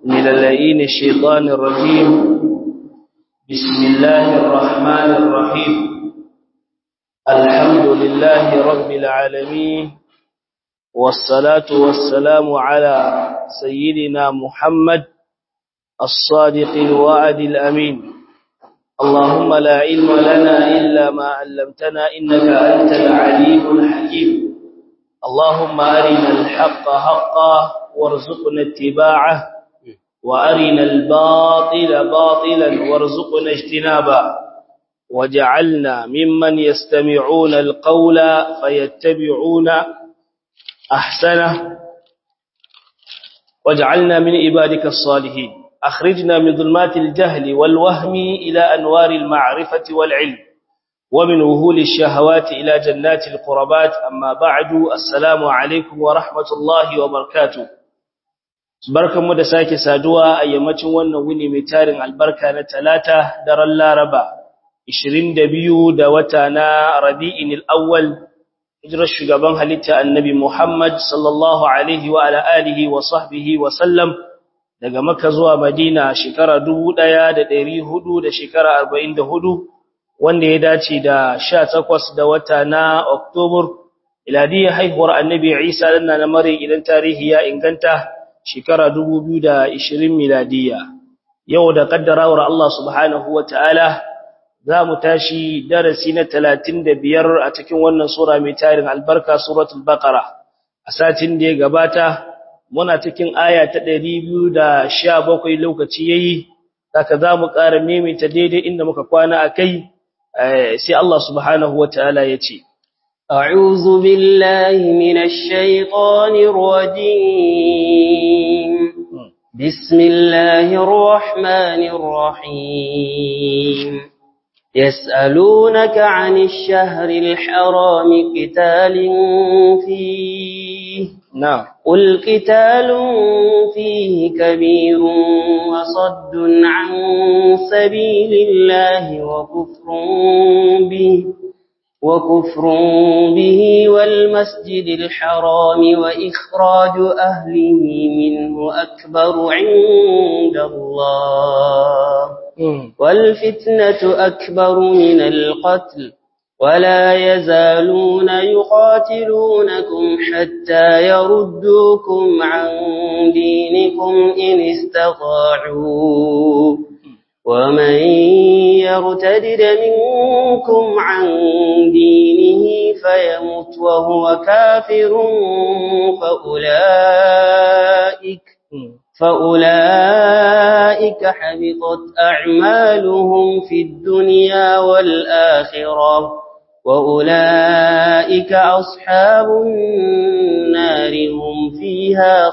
من اللئين الشيطان الرجيم بسم الله الرحمن الرحيم الحمد لله رب العالمين والصلاة والسلام على سيدنا محمد الصادق الوعد الأمين اللهم لا علم لنا إلا ما علمتنا إنك أنت العليم الحكيم اللهم أرنا الحق حقا وارزقنا اتباعه وأرنا الباطل باطلا وارزقنا اجتنابه وجعلنا ممن يستمعون القول فيتبعون أحسنه واجعلنا من عبادك الصالحين أخرجنا من ظلمات الجهل والوهم إلى أنوار المعرفة والعلم ومن وهول الشهوات إلى جنات القربات أما بعد السلام عليكم ورحمة الله وبركاته barkan mu da sake saduwa a yammacin wannan wuni mai tarin albarka na talata daren laraba 22 da wata na rabi'in al-awwal hijirar shugaban halitta annabi Muhammad sallallahu alaihi wa ala alihi wa sahbihi wa sallam daga Makka zuwa Madina shekara 1400 da shekara 44 wanda ya dace da 18 da wata na Oktobar iladiyar haihuwar annabi Isa dan na mare idan tarihi ya inganta shekara 2020 miladiya yau da kaddarawar Allah subhanahu wa ta'ala za mu tashi darasi na talatin da biyar a cikin wannan sura mai tarin albarka suratul baqara a satin da ya gabata muna cikin aya ta ɗari biyu da sha bakwai lokaci yayi saka za mu ƙara maimaita daidai inda muka kwana a kai sai Allah subhanahu wa ta'ala ya ce أعوذ بالله من الشيطان الرجيم بسم الله الرحمن الرحيم يسألونك عن الشهر الحرام قتال فيه نعم قل قتال فيه كبير وصد عن سبيل الله وكفر به وكفر به والمسجد الحرام وإخراج أهله منه أكبر عند الله والفتنة أكبر من القتل ولا يزالون يقاتلونكم حتى يردوكم عن دينكم إن استطاعوا ومن يرتدد منكم عن دينه فيمت وهو كافر فأولئك فأولئك حبطت أعمالهم في الدنيا والآخرة وأولئك أصحاب النار هم فيها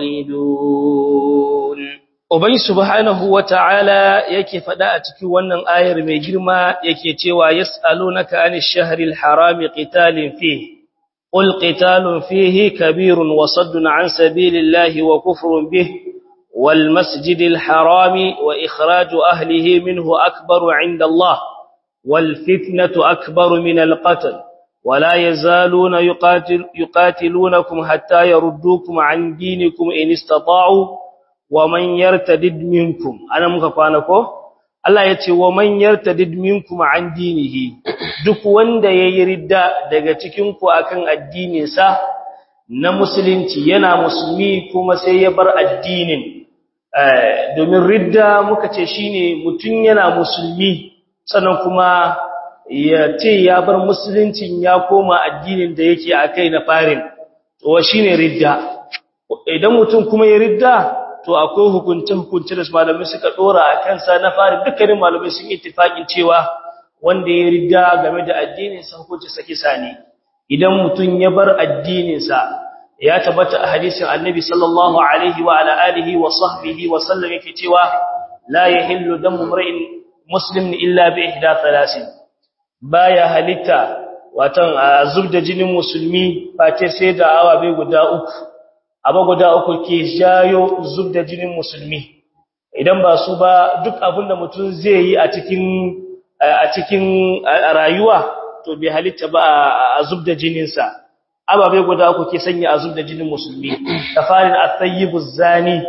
خالدون Ubai subhanahu wa ta'ala yake faɗa a cikin wannan ayar mai girma yake cewa yas'alunaka anish shahril harami qitalin fihi qul qitalun fihi kabirun wa saddun an sabilillahi wa kufrun bihi wal masjidil harami wa ikhraju ahlihi minhu akbaru 'inda Allah wal fitnatu akbaru min al qatl ولا يزالون يقاتل يقاتلونكم حتى يردوكم عن دينكم إن استطاعوا wa man yartadid minkum ana muka kwana ko Allah ya ce wa man yartadid minkum an dinihi duk wanda yayi ridda daga cikin ku akan addinin sa na musulunci yana musulmi kuma sai ya bar addinin eh domin ridda muka ce shine mutun yana musulmi sannan kuma ya ce ya bar musuluncin ya koma addinin da yake akai na farin to shine ridda idan mutum kuma ya ridda to akwai hukunce hukunce da malamai suka dora a kansa na fari dukkanin malamai sun ittifakin cewa wanda ya rida game da addinin sa hukunci saki sani idan mutun ya bar addinin sa ya tabbata a hadisin annabi sallallahu alaihi wa ala alihi wa sahbihi wa sallam yake cewa la yahillu damu mar'in muslimin illa bi ihda thalathin baya halitta watan zubda jinin musulmi face sai da awa bai guda uku abu guda uku ke jayo zub da jinin musulmi idan ba su ba duk abin da mutum zai yi a cikin a cikin rayuwa to bai halitta ba a zub da jininsa ababe guda uku ke sanya a zub da jinin musulmi kafarin at-tayyibuz zani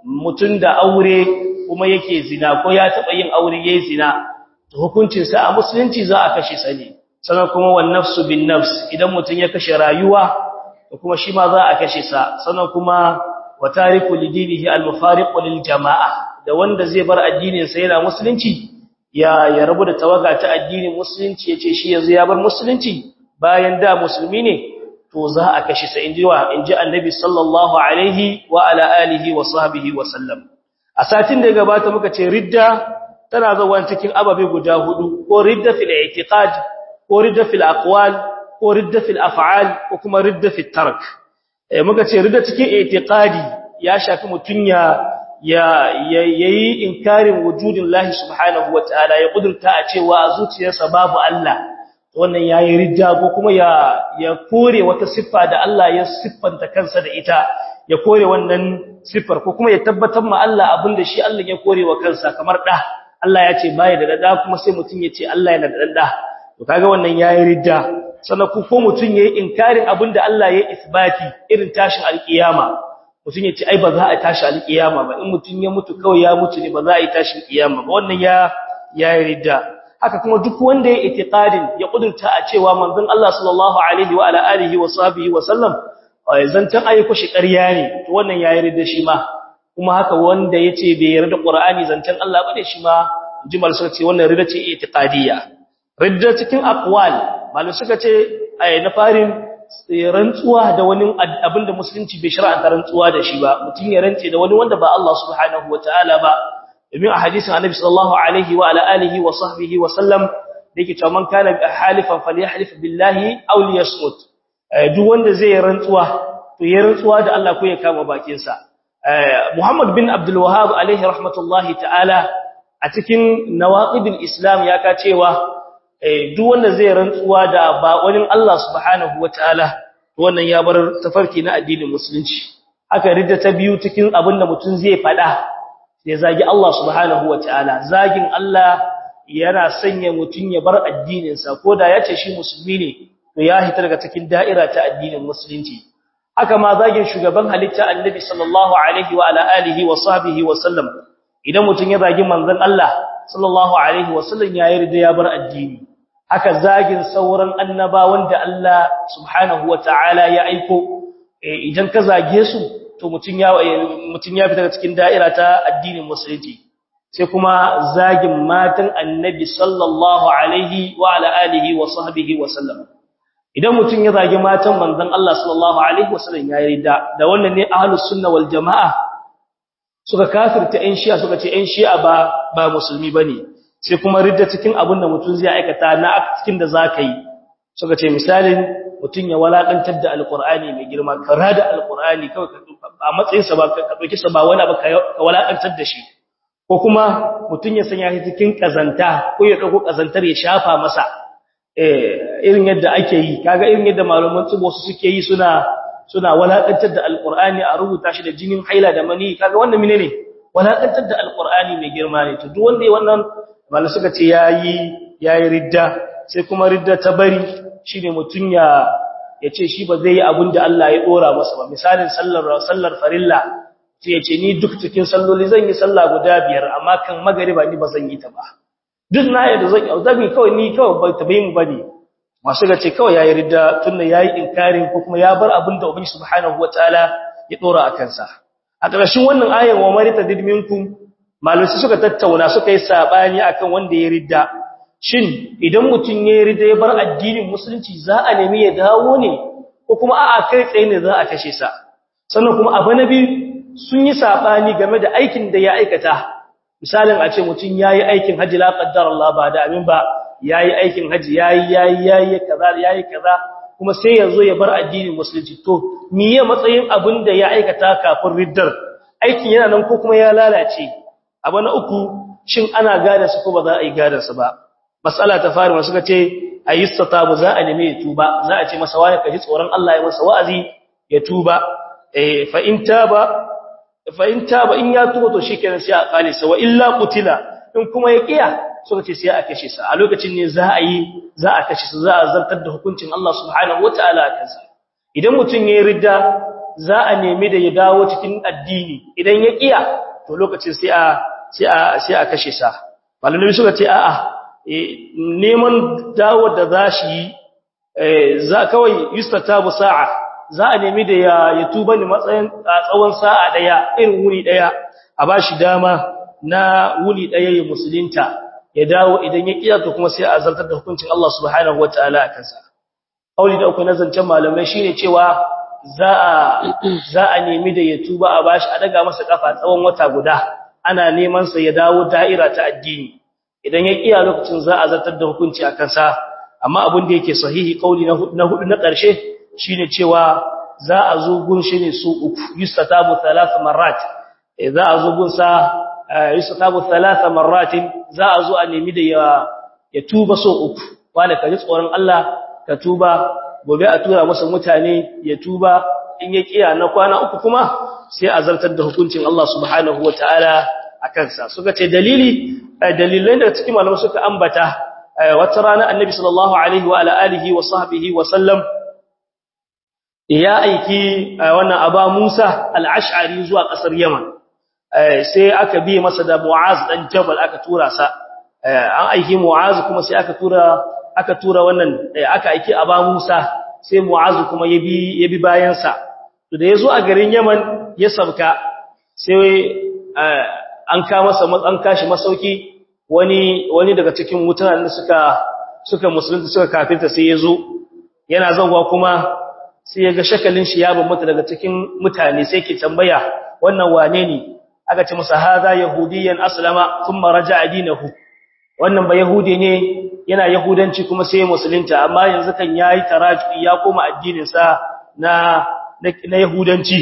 mutun da aure kuma yake zina ko ya taba yin aure yayi zina to hukuncin sa a musulunci za a kashe sa ne sannan kuma wan nafsu bin nafs idan mutun ya kashe rayuwa to kuma shi ma za a kashe sa sannan kuma wa tariku lidinihi al-mufariqu lil jama'a da wanda zai bar addinin sa yana musulunci ya ya rabu da tawaga ta addinin musulunci yace shi yanzu ya bar musulunci bayan da musulmi ne to za a kashe sa inji wa inji annabi sallallahu alaihi wa ala alihi wa sahbihi wa sallam a satin da ya gabata muka ce ridda tana zuwa cikin ababe guda hudu ko ridda fil i'tiqad ko ridda fil aqwal ko ridda fil af'al ko kuma ridda fil tark eh muka ce ridda cikin i'tiqadi ya shafi mutun ya ya yayi inkarin wujudin Allah subhanahu wataala ya kudurta a cewa a zuciyarsa babu Allah wannan yayi ridda ko kuma ya ya kore wata siffa da Allah ya siffanta kansa da ita ya kore wannan siffar ko kuma ya tabbatar ma Allah abinda shi Allah ya kore wa kansa kamar da Allah ya ce bai da dada kuma sai mutun ya ce Allah yana da dada to kaga wannan yayi ridda sannan ku ko mutun yayi inkarin abinda Allah ya isbati irin tashin alkiyama mutun ya ce ai ba za a tashi alkiyama ba in mutun ya mutu kawai ya mutu ne ba za a yi tashin kiyama ba wannan ya yayi ridda haka kuma duk wanda ya itiqadin ya kudurta a cewa manzon Allah sallallahu alaihi wa ala alihi wa sahbihi wa sallam zantan ayyuka shi ƙarya ne to wannan ya yarda shi ma kuma haka wanda yace bai yarda Qur'ani zantan Allah bane shi ma jimal suka ce wannan ridda ce itiqadiyya ridda cikin aqwal malum suka ce ai na farin rantsuwa da wani abinda musulunci bai shar'anta rantsuwa da shi ba mutun ya rantse da wani wanda ba Allah subhanahu wataala ba domin a hadisin annabi sallallahu alaihi wa ala alihi wa sahbihi wa sallam yake cewa man kana halifan falyahlif billahi aw liyasmut duk wanda zai rantsuwa to ya rantsuwa da Allah ko ya kama bakin sa Muhammad bin Abdul Wahhab alaihi rahmatullahi ta'ala a cikin nawaqidul Islam ya ka cewa duk wanda zai rantsuwa da ba wani Allah subhanahu wataala wannan ya bar tafarki na addinin musulunci haka ridda ta biyu cikin abinda mutum zai fada ya zagi Allah subhanahu wataala zagin Allah yana sanya mutun ya bar addinin sa koda yace shi musulmi ne to ya hita daga cikin da'ira ta addinin musulunci haka ma zagin shugaban halitta annabi sallallahu alaihi wa ala alihi wa sahbihi wa sallam idan mutun ya zagi manzon Allah sallallahu alaihi wa sallam ya yarda ya bar addini haka zagin sauran annabawan da Allah subhanahu wataala ya aiko idan ka zage su to mutun ya mutun ya fita cikin da'ira ta addinin musulunci sai kuma zagin matan annabi sallallahu alaihi wa ala alihi wa sahbihi wa sallam idan mutun ya zagi matan manzon Allah sallallahu alaihi wa sallam ya yarda da wannan ne ahlus sunna wal jamaa suka kafirta ɗan shi'a suka ce ɗan shi'a ba ba musulmi bane sai kuma ridda cikin abin da mutun zai aikata na cikin da zaka yi suka ce misalin mutun ya walakantar da alqur'ani mai girma kara da alqur'ani kawai a matsayin sa ba ka dauki sa ba wani ba ka walakantar da shi ko kuma mutun ya sanya shi cikin kazanta ko ya dauko kazantar ya shafa masa eh irin yadda ake yi kaga irin yadda malaman tsibo su suke yi suna suna walakantar da alqur'ani a rubuta shi da jinin haila da mani kaga wannan menene walakantar da alqur'ani mai girma ne to duk wanda wannan malai suka ce yayi yayi ridda sai kuma ridda ta bari shine mutun ya yace shi ba zai yi abin da Allah ya dora masa ba misalin sallar sallar farilla sai yace ni duk cikin salloli zan yi sallah guda biyar amma kan magariba ni ba zan yi ta ba duk na yadda zan yi zabi kawai ni kawai ba ta bayin bane masu ga ce kawai yayi ridda tunda yayi inkarin ko kuma ya bar abin da ubangi subhanahu wataala ya dora a kansa a ƙarshen wannan ayan wa marita didminkum malai suka tattauna suka yi sabani akan wanda ya ridda shin idan mutum ya ridda ya bar addinin musulunci za a nemi ya dawo ne ko kuma a'a kai tsaye ne za a kashe sa sannan kuma abu na biyu sun yi sabani game da aikin da ya aikata misalin a ce mutum yayi aikin haji la qaddar Allah ba da amin ba yayi aikin haji yayi yayi yayi kaza yayi kaza kuma sai yazo ya bar addinin musulunci to miye matsayin abin da ya aikata kafin riddar aikin yana nan ko kuma ya lalace abu na uku shin ana gada su ko ba za a yi gada su ba mas'ala ta fari wasu kace ayyistatabu za a neme ya tuba za a ce masa wani kaji tsoron Allah ya masa wa'azi ya tuba eh fa in taba fa in taba in ya tuba to shikenan sai a kale sa wa illa qutila in kuma ya kiya suka ce sai a kashe sa a lokacin ne za a yi za a kashe sa za a zartar da hukuncin Allah subhanahu wataala kansa idan mutun yayin ridda za a nemi da ya dawo cikin addini idan ya kiya to lokacin sai a sai a sai a kashe sa malamai suka ce a'a neman dawo da za shi za kawai yustatabu sa'a za a nemi da ya ya tuba ne matsayin tsawon sa'a daya irin wuri daya a bashi dama na wuni daya ya musulunta ya dawo idan ya kiya to kuma sai a zartar da hukuncin Allah subhanahu wataala a kansa kauli da uku na zancen malamai shine cewa za a za a nemi da ya tuba a bashi a daga masa kafa tsawon wata guda ana neman sa ya dawo da'ira ta addini idan ya kiya lokacin za a zartar da hukunci a kansa amma abin da yake sahihi kauli na hudu na ƙarshe shine cewa za a zo gun shi ne su uku yustatabu thalath marrat za a zo gun sa yustatabu thalath marratin za a zo a nemi da ya ya tuba so uku wanda ka ji tsoron Allah ka tuba gobe a tura masa mutane ya tuba in ya kiya na kwana uku kuma sai a zartar da hukuncin Allah subhanahu wataala a kansa suka ce dalili dalilan da cikin malamai suka ambata wata rana annabi sallallahu alaihi wa ala alihi wa sahbihi wa sallam ya aiki wannan aba Musa al-Ash'ari zuwa kasar Yaman sai aka bi masa da Mu'az dan Jabal aka tura sa an aiki Mu'az kuma sai aka tura aka tura wannan aka aiki aba Musa sai Mu'az kuma ya bi ya bi bayan sa to da yazo a garin Yaman ya sabka sai an ka masa an kashi masauki wani wani daga cikin mutanen da suka suka musulunta suka kafirta sai yazo yana zanwa kuma sai yaga shakalin shi ya bambanta daga cikin mutane sai ke tambaya wannan wane ne aka ce masa haza yahudiyan aslama thumma raja'a dinahu wannan ba yahudi ne yana yahudanci kuma sai musulunta amma yanzu kan yayi taraji ya koma addinin sa na na yahudanci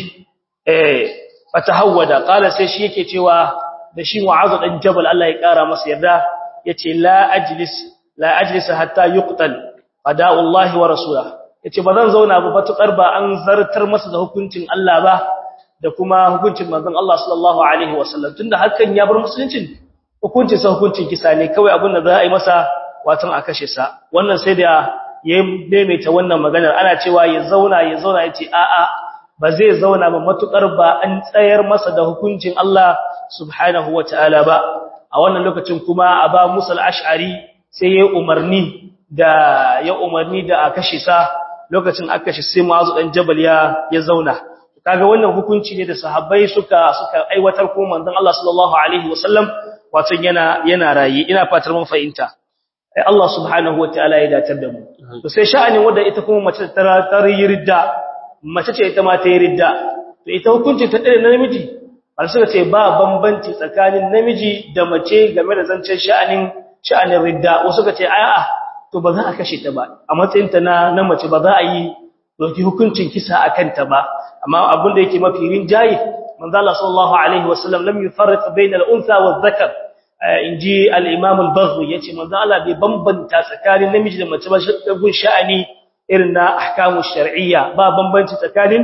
eh fatahawwada qala sai shi yake cewa da shi mu'azu dan jabal Allah ya kara masa yarda yace la ajlis la ajlis hatta yuqtal qada'u Allah wa rasulahu yace bazan zauna ba batukar ba an zartar masa da hukuncin Allah ba da kuma hukuncin manzon Allah sallallahu alaihi wasallam tunda hakan ya bar musuluncin hukuncin sa hukuncin kisa ne kawai abin da za a yi masa watan a kashe sa wannan sai da ya maimaita wannan maganar ana cewa ya zauna ya zauna yace a'a ba zai zauna ba matukar ba an tsayar masa da hukuncin Allah subhanahu wataala ba a wannan lokacin kuma aba Musa al-Ash'ari sai ya umarni da ya umarni da a kashe sa lokacin aka kashe sai Mu'azu dan Jabal ya ya zauna kaga wannan hukunci ne da sahabbai suka suka aiwatar ko manzon Allah sallallahu alaihi wasallam wato yana yana rayi ina fatar mun fahimta ai Allah subhanahu wataala ya datar da mu to sai sha'anin wanda ita kuma mace ta ridda mace ce ita ma ta yi ridda to ita hukunci ta dare namiji har suka ce ba bambanci tsakanin namiji da mace game da zancen sha'anin sha'anin ridda wasu suka ce a'a to ba za a kashe ta ba a matsayin ta na na mace ba za a yi doki hukuncin kisa akan ta ba amma abin da yake mafi rinjaye manzo Allah sallallahu alaihi wasallam lam yufarriq bayna al-untha wadh-dhakar inji al-imam al-baghawi yace manzo Allah bai bambanta tsakanin namiji da mace ba gun sha'ani irin na ahkamu shar'iyya ba bambanci tsakanin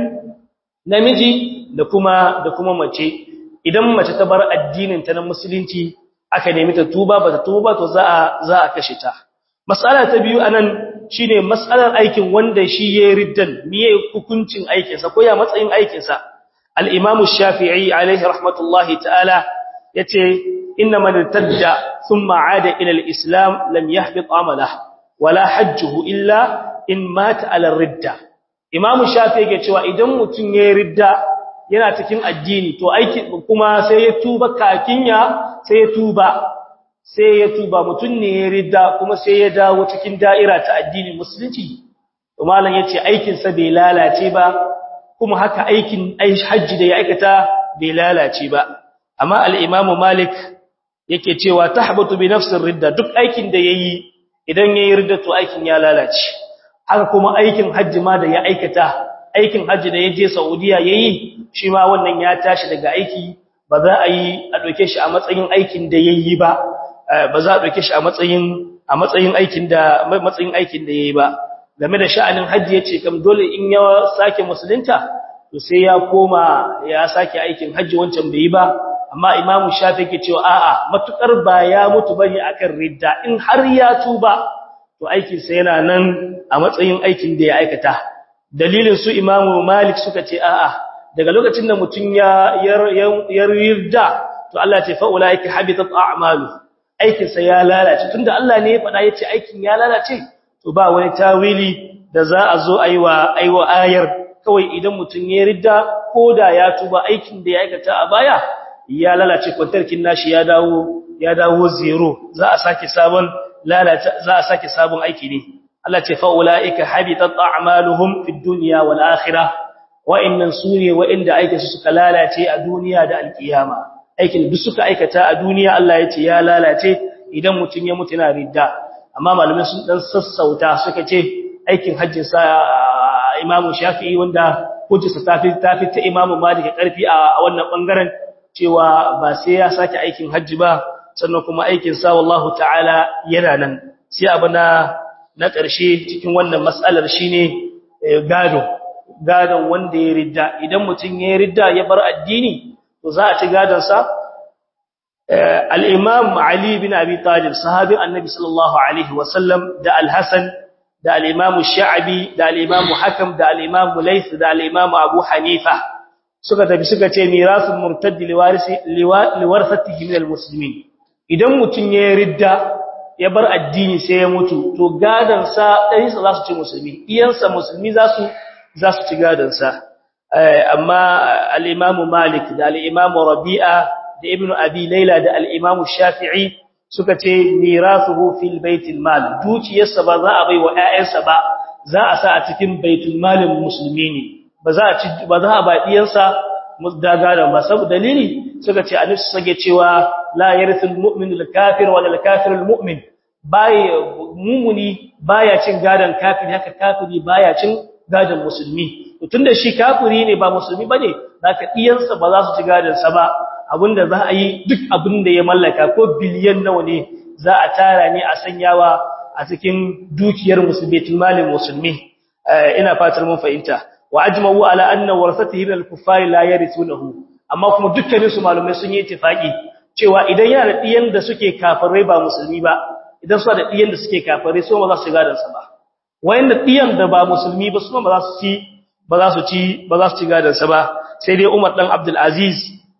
namiji da kuma da kuma mace idan mace ta bar addinin ta na musulunci aka nemi ta tuba ba ta tuba to za a za a kashe ta mas'ala ta biyu anan shine mas'alar aikin wanda shi yayin riddan miye hukuncin aikin sa ko ya matsayin aikin sa al-imam shafii alaihi rahmatullahi ta'ala yace inna man tadda thumma aada ila al-islam lam yahbit amalah wala hajjuhu illa in mata ala ridda imam shafii yake cewa idan mutun yayin ridda yana cikin addini to aiki kuma sai ya tuba kakinya sai ya tuba sai ya tuba mutun ne ya ridda kuma sai ya dawo cikin da'ira ta addinin musulunci to malam yace aikin sa bai lalace ba kuma haka aikin hajji da ya aikata bai lalace ba amma al-imamu malik yake cewa tahbatu bi nafsir ridda duk aikin da yayi idan yayi ridda to aikin ya lalace haka kuma aikin hajji ma da ya aikata aikin hajji da yaje saudiya yayi shi ma wannan ya tashi daga aiki ba za a yi a doke shi a matsayin aikin da yayi ba ba za a ɗauke shi a matsayin a matsayin aikin da matsayin aikin da yayi ba game da sha'anin haji yace kam dole in ya sake musulunta to sai ya koma ya sake aikin haji wancan bai yi ba amma Imam Shafi yake cewa a'a matukar ba ya mutu bane akan ridda in har ya tuba to aikin sa yana nan a matsayin aikin da ya aikata dalilin su imamu malik suka ce a'a daga lokacin da mutum ya yarda to Allah ce fa'ulaika habitat a'malu aikin sa ya lalace tunda Allah ne ya faɗa yace aikin ya lalace to ba wani tawili da za a zo aiwa aiwa ayar kawai idan mutum ya ridda koda ya tuba aikin da ya aikata a baya ya lalace kwantarkin nashi ya dawo ya dawo zero za a sake sabon lalace za a sake sabon aiki ne Allah ce fa'ulaika habitat a'maluhum fid dunya wal akhirah wa'annan sune wa'inda aikin su suka lalace a duniya da alkiyama aikin duk suka aikata a duniya Allah ya ce ya lalace idan mutun ya mutu yana ridda amma malamai sun dan sassauta suka ce aikin hajjin sa Imam Shafi'i wanda hujjarsa tafi tafi ta Imam Malik karfi a wannan bangaren cewa ba sai ya sake aikin hajji ba sannan kuma aikin sa wallahu ta'ala yana nan sai abana na ƙarshe cikin wannan mas'alar shine gado gadon wanda ya ridda idan mutum ya ridda ya bar addini to za a ci gadon sa al-imam ali bin abi talib sahabi annabi sallallahu alaihi wasallam da al-hasan da al-imam sha'bi da al-imam hakam da al-imam layth da al-imam abu hanifa suka tafi suka ce mirasul murtad liwarisi liwarsatihi min al-muslimin idan mutum ya ridda ya bar addini sai ya mutu to gadansa ɗansa za su ci musulmi iyansa musulmi za su za su ci gadansa amma al-imamu malik da al-imamu rabi'a da ibnu abi laila da al-imamu shafi'i suka ce mirathuhu fil baitil mal dukiyarsa ba za a bai wa ƴaƴansa ba za a sa a cikin baitul malin musulmi ne ba za a ci ba za a ba iyansa musdagadan ba saboda dalili suka ce annabi sage cewa la yarithul mu'minu al-kafir wala al-kafir al-mu'min bai mumuni baya cin gadan kafiri haka kafiri baya cin gadan musulmi tunda shi kafiri ne ba musulmi bane zaka iyansa ba za su ci gadan sa ba abinda za a yi duk abinda ya mallaka ko biliyan nawa ne za a tara ne a sanyawa a cikin dukiyar musulmi malin musulmi ina fatar mun fahimta wa ajma'u ala anna warasatihi min al-kuffari la yarithunahu amma kuma dukkanin su malumai sun yi ittifaki cewa idan yana da diyan da suke kafirai ba musulmi ba idan su da diyan da suke kafirai su ba za su gadan sa ba wayanda diyan da ba musulmi ba su ba za su ci ba za su ci ba za su ci gadan sa ba sai dai Umar dan Abdul Aziz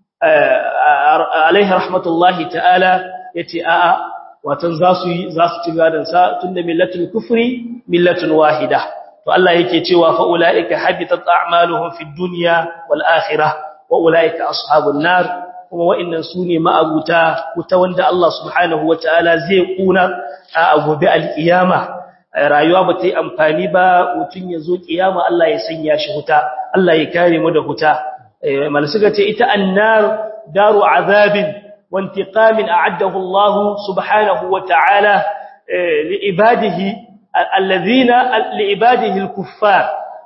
alaihi rahmatullahi ta'ala yace a'a watan za su yi za su ci gadan sa tunda millatul kufri millatun wahida to Allah yake cewa fa ulaika habitat a'maluhum fid dunya wal akhirah wa ulaika ashabun nar kuma wa'annan sune ma'abuta wuta wanda Allah subhanahu wataala zai kuna a gobe alkiyama rayuwa ba ta yi amfani ba mutun yazo kiyama Allah ya sanya shi wuta Allah ya kare mu da wuta malsuka ce ita annar daru azabin wa intiqamin a'addahu Allah subhanahu wataala li ibadihi alladhina liibadihi alkuffar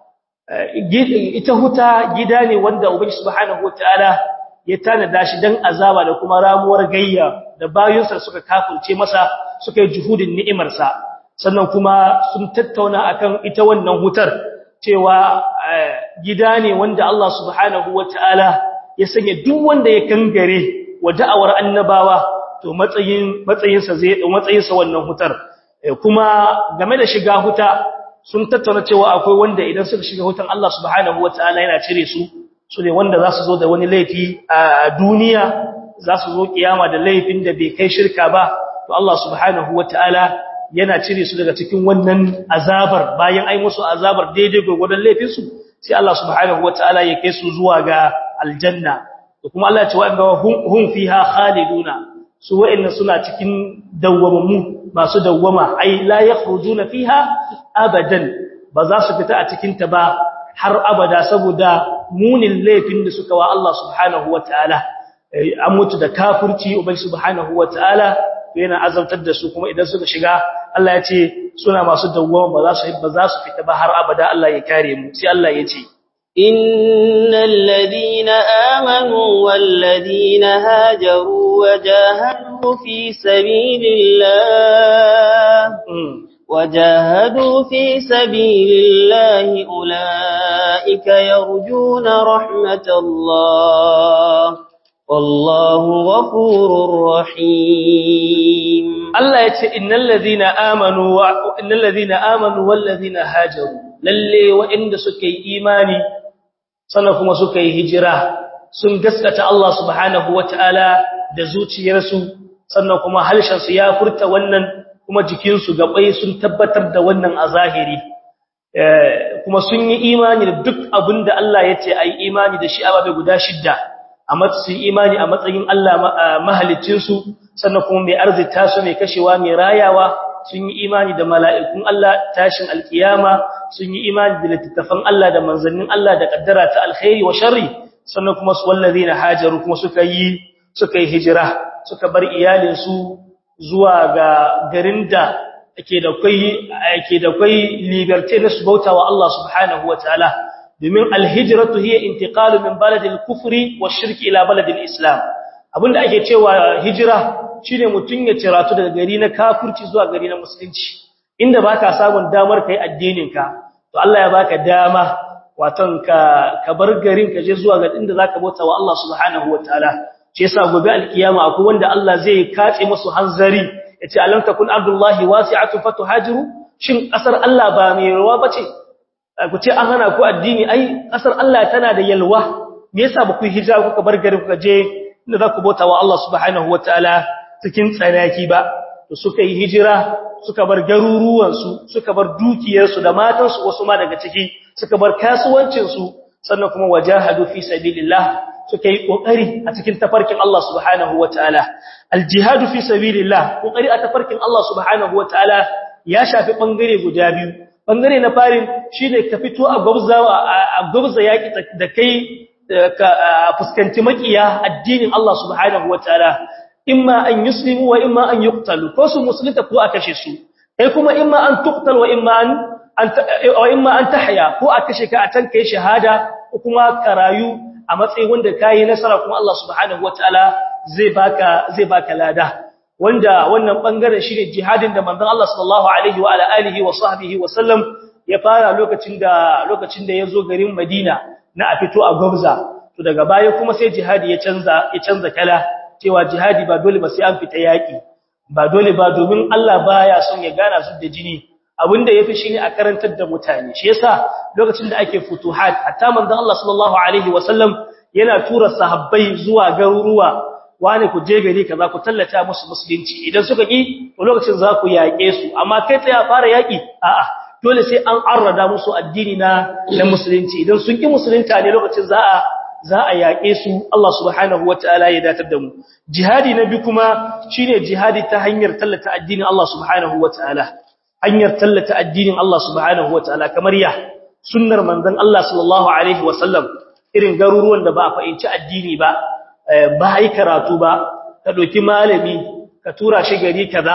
ita huta gida ne wanda ubangi subhanahu wataala ya tanada shi dan azaba da kuma ramuwar gayya da bayinsa suka kafirce masa suka yi juhudin ni'imar sa sannan kuma sun tattauna akan ita wannan hutar cewa gida ne wanda Allah subhanahu wataala ya sanya duk wanda ya kangare wa da'awar annabawa to matsayin matsayinsa zai matsayinsa wannan hutar kuma game da shiga huta sun tattauna cewa akwai wanda idan suka shiga hutan Allah subhanahu wataala yana cire su su ne wanda za su zo da wani laifi a duniya za su zo kiyama da laifin da bai kai shirka ba to Allah subhanahu wataala yana cire su daga cikin wannan azabar bayan ai musu azabar daidai gurgurdan laifin su sai Allah subhanahu wataala ya kai su zuwa ga aljanna to kuma Allah ya ce wa hum fiha khaliduna su wa'inna suna cikin dawwamammu masu dawwama ai la yakhrujuna fiha abadan ba za su fita a cikin ta ba har abada saboda munin laifin da suka wa Allah subhanahu wataala an mutu da kafirci ubai subhanahu wataala yana azabtar da su kuma idan suka shiga Allah ya ce suna masu dawwama ba za su ba za su fita ba har abada Allah ya kare mu sai Allah ya ce innal ladina amanu wal ladina hajaru وجاهدوا في سبيل الله وجاهدوا في سبيل الله أولئك يرجون رحمة الله والله غفور رحيم الله يتي إن الذين آمنوا وإن الذين آمنوا والذين هاجروا lalle waɗanda suka yi imani sannan kuma suka yi hijira sun gaskata Allah subhanahu wataala da zuciyarsu sannan kuma halshensu ya furta wannan kuma jikinsu gabai sun tabbatar da wannan a zahiri kuma sun yi imani da duk abin da Allah ya ce a yi imani da shi ababe guda shidda a matsayin imani a matsayin Allah mahalicinsu sannan kuma mai arzita su mai kashewa mai rayawa sun yi imani da mala'ikun Allah tashin alkiyama sun yi imani da littattafan Allah da manzannin Allah da kaddara ta alkhairi wa sharri sannan kuma su wallazina hajaru kuma suka yi suka yi hijira suka bar iyalinsu zuwa ga garin da ake da kai ake da kai liberty na su bautawa Allah subhanahu wataala domin alhijratu hiya intiqalu min baladil kufri wash-shirki ila baladil islam abinda ake cewa hijira shine mutun ya ciratu daga gari na kafirci zuwa gari na musulunci inda baka samun damar kai addinin ka to Allah ya baka dama waton ka ka bar garin ka je zuwa ga inda zaka bautawa Allah subhanahu wataala shi yasa gobe alkiyama akwai wanda Allah zai kace musu hanzari yace alam takun ardullahi wasi'atu fatuhajiru shin kasar Allah ba mai ruwa bace ku ce an hana ku addini ai kasar Allah tana da yalwa me yasa ba ku hijira kuka bar gari kuka je inda za ku bauta wa Allah subhanahu wataala cikin tsanaki ba to suka yi hijira suka bar garuruwan su suka bar dukiyar su da matan su wasu ma daga ciki suka bar kasuwancin su sannan kuma wajahadu fi sabilillah suka yi kokari a cikin tafarkin Allah subhanahu wataala aljihadu fi sabilillah kokari a tafarkin Allah subhanahu wataala ya shafi bangare guda biyu bangare na farin shine ka fito a gwabzawa a gwabza yaki da kai ka fuskanci makiya addinin Allah subhanahu wataala imma an yuslimu wa imma an yuqtalu ko su musulunta ko a kashe su kai kuma imma an tuqtal wa imma an wa imma an tahya ko a kashe ka a can kai shahada ko kuma karayu a matsayin wanda kai nasara kuma Allah subhanahu wataala zai baka zai baka lada wanda wannan bangaren shine jihadin da manzon Allah sallallahu alaihi wa ala alihi wa sahbihi wa sallam ya fara lokacin da lokacin da yazo garin Madina na a fito a Gobza to daga baya kuma sai jihadi ya canza ya canza kala cewa jihadi ba dole ba sai an fita yaki ba dole ba domin Allah baya son ya gana su da jini abinda yafi shine a karantar da mutane shi yasa lokacin da ake futuhat hatta manzon Allah sallallahu alaihi wa sallam yana tura sahabbai zuwa garuruwa wani ku je gari kaza ku tallata musu musulunci idan suka ki to lokacin za ku yaƙe su amma kai tsaya fara yaƙi a'a dole sai an arrada musu addini na na musulunci idan sun ki musulunta ne lokacin za a za a yaƙe su Allah subhanahu wataala ya datar da mu jihadi na bi kuma shine jihadi ta hanyar tallata addinin Allah subhanahu wataala hanyar tallata addinin Allah subhanahu wataala kamar ya sunnar manzon Allah sallallahu alaihi wasallam irin garuruwan da ba a fahimci addini ba ba yi karatu ba ka ɗauki malami ka tura shi gari kaza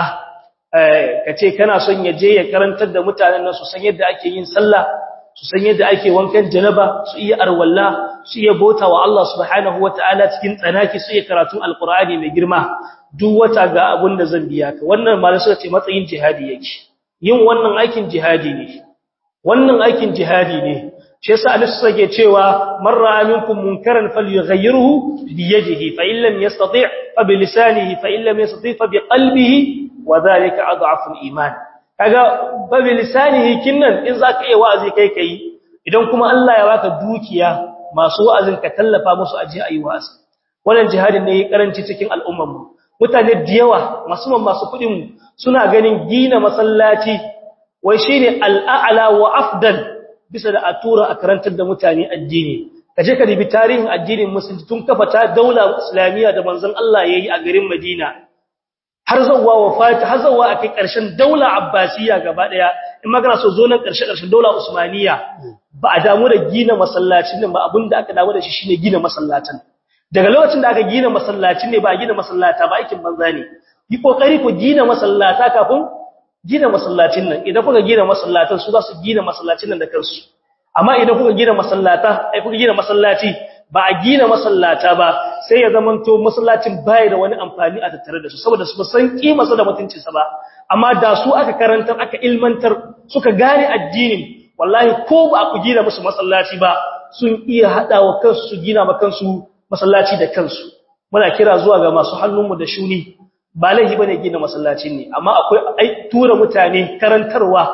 ka ce kana son ya je ya karantar da mutanen nan su san yadda ake yin sallah su san yadda ake wankan janaba su iya arwalla su iya bota wa Allah subhanahu wataala cikin tsanaki su iya karatun alqur'ani mai girma duk wata ga abun da zan biya ka wannan malai suka ce matsayin jihadi yake yin wannan aikin jihadi ne wannan aikin jihadi ne shi yasa Allah sake cewa man ra'a minkum munkaran falyughayyirhu bi yadihi fa in lam yastati' fa bi lisanihi fa in lam yastati' fa bi qalbihi wa dhalika adhafu al-iman kaga ba bi lisanihi kinnan in zaka iya wa'azi kai kai idan kuma Allah ya baka dukiya masu wa'azin ka tallafa musu aje ayi wa'azi wannan jihadin ne karanci cikin al'ummar mu mutane da yawa musamman masu kudin mu suna ganin gina masallaci wai shine al'a'la wa afdal bisa da a tura a karantar da mutane addini kaje ka ribi tarihin addinin musulunci tun kafa ta daula islamiyya da manzon Allah yayi a garin Madina har zawwa wafati har zawwa akai karshen daula abbasiyya gaba daya in magana so zo nan karshe karshen daula usmaniyya ba a damu da gina masallacin nan ba abinda aka damu da shi shine gina masallacin daga lokacin da aka gina masallacin ne ba a gina masallata ba aikin banza ne yi kokari ku gina masallata kafin gina masallacin nan idan kuka gina masallatan su za su gina masallacin nan da kansu amma idan kuka gina masallata ai kuka gina masallaci ba a gina masallata ba sai ya zamanto masallacin bai da wani amfani a tattare da su saboda su san kimarsa da mutuncin sa ba amma da su aka karantar aka ilmantar suka gane addinin wallahi ko ba ku gina musu masallaci ba sun iya hadawa kansu su gina ma kansu masallaci da kansu muna kira zuwa ga masu hannunmu da shuni ba laifi bane gina masallacin ne amma akwai ai tura mutane karantarwa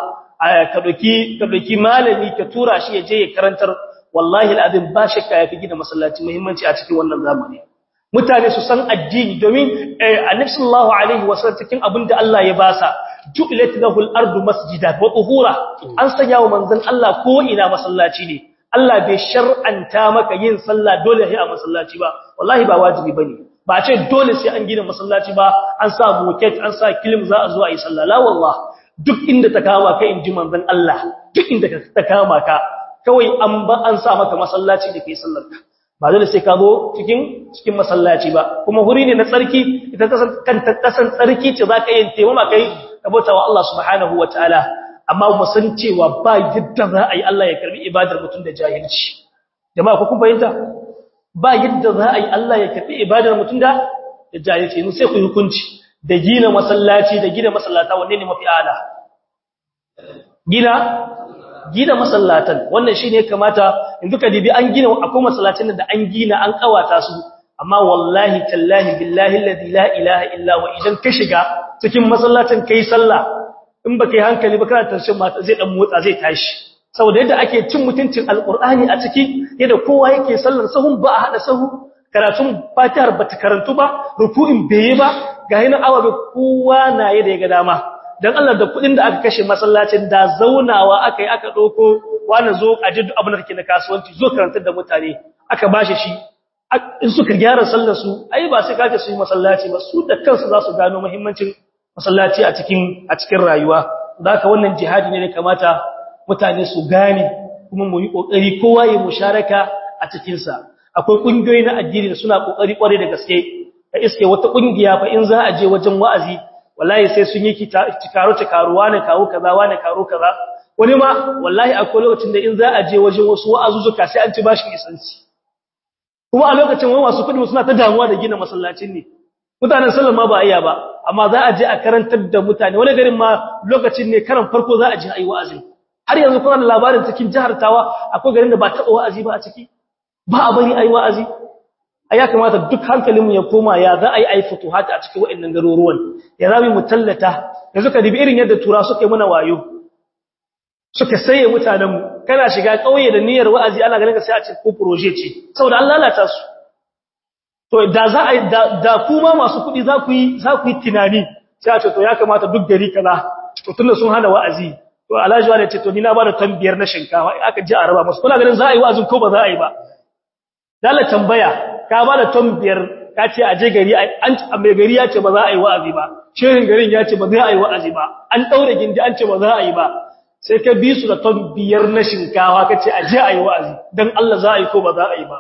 ka doki ka doki malami ka tura shi ya je ya karantar wallahi alazim ba shakka yafi gina masallaci muhimmanci a cikin wannan zamani mutane su san addini domin annabi sallallahu alaihi wasallam cikin abinda Allah ya basa ju'ilat lahu al-ardu masjida wa tuhura an sanya wa manzon Allah ko ina masallaci ne Allah bai shar'anta maka yin sallah dole sai a masallaci ba wallahi ba wajibi bane ba ce dole sai an gina masallaci ba an sa moket an sa kilim za a zo a yi sallah la wallah duk inda ta kama ka inji manzon Allah duk inda ta kama ka kawai an ba an sa maka masallaci da kai sallar ka ba dole sai ka zo cikin cikin masallaci ba kuma huri ne na tsarki ita kasan kanta kasan tsarki ce zaka yin taimama kai kabota wa Allah subhanahu wataala amma mu san cewa ba yadda za a yi Allah ya karbi ibadar mutum da jahilci jama'a ku kun fahimta ba yadda za a yi Allah ya karbi ibadar mutum da jahilci yanzu sai ku hukunci da gina masallaci da gina masallata wanne ne mafi ala gina gina masallatan wannan shine kamata in duka dibi an gina akwai masallacin da an gina an kawata su amma wallahi tallahi billahi alladhi la ilaha illa wa idan ka shiga cikin masallacin kai sallah in baka yi hankali ba kana tarshen mata zai dan motsa zai tashi saboda yadda ake cin mutuncin alqur'ani a ciki yadda kowa yake sallar sahun ba a hada sahu karatun fatihar bata karantu ba ruku'in beye ba ga hinan awa bai kowa na yi da ya ga dama dan Allah da kudin da aka kashe masallacin da zaunawa aka yi aka doko wani zo a jiddu abin da kake na kasuwanci zo karantar da mutane aka bashi shi in suka gyara sallar su ai ba sai kace su yi masallaci ba su da kansu za su gano muhimmancin masallaci a cikin a cikin rayuwa haka wannan jihadi ne da kamata mutane su gane kuma mu yi kokari kowa ya musharaka a cikin sa akwai kungiyoyi na addini da suna kokari kware da gaske ka iske wata kungiya fa in za a je wajen wa'azi wallahi sai sun yi karo karuwa ne kawo kaza wane karo kaza wani ma wallahi akwai lokacin da in za a je wajen wasu wa'azuzuka sai an ci bashin isanci kuma a lokacin wani masu kudi suna ta damuwa da gina masallacin ne mutanen sallan ma ba a iya ba amma za a je a karantar da mutane wani garin ma lokacin ne karan farko za a je a yi wa'azin har yanzu kuna da labarin cikin jihar tawa akwai garin da ba taɓa wa'azi ba a ciki ba a bari a yi wa'azi a ya kamata duk hankalinmu ya koma ya za a yi aifi futuhata a cikin waɗannan garuruwan ya za mu tallata yanzu ka dibi irin yadda tura suka yi mana wayo suka saye mutanenmu kana shiga ƙauye da niyyar wa'azi ana ganin ka sai a ce ko proje ce saboda an lalata su to da za a da kuma masu kuɗi za ku yi za ku yi tunani sai a ce to ya kamata duk gari kaza to tunda sun hana wa'azi to alhaji wani ce to ni na ba da tambiyar na shinkafa aka ji a raba musu kuna ganin za a yi wa'azin ko ba za a yi ba dala tambaya ka ba da tambiyar ka ce a je gari an mai gari ya ce ba za a yi wa'azi ba shehin garin ya ce ba za a yi wa'azi ba an daure gindi an ce ba za a yi ba sai ka bi su da tambiyar na shinkawa ka ce a je a yi wa'azi don Allah za a yi ko ba za a yi ba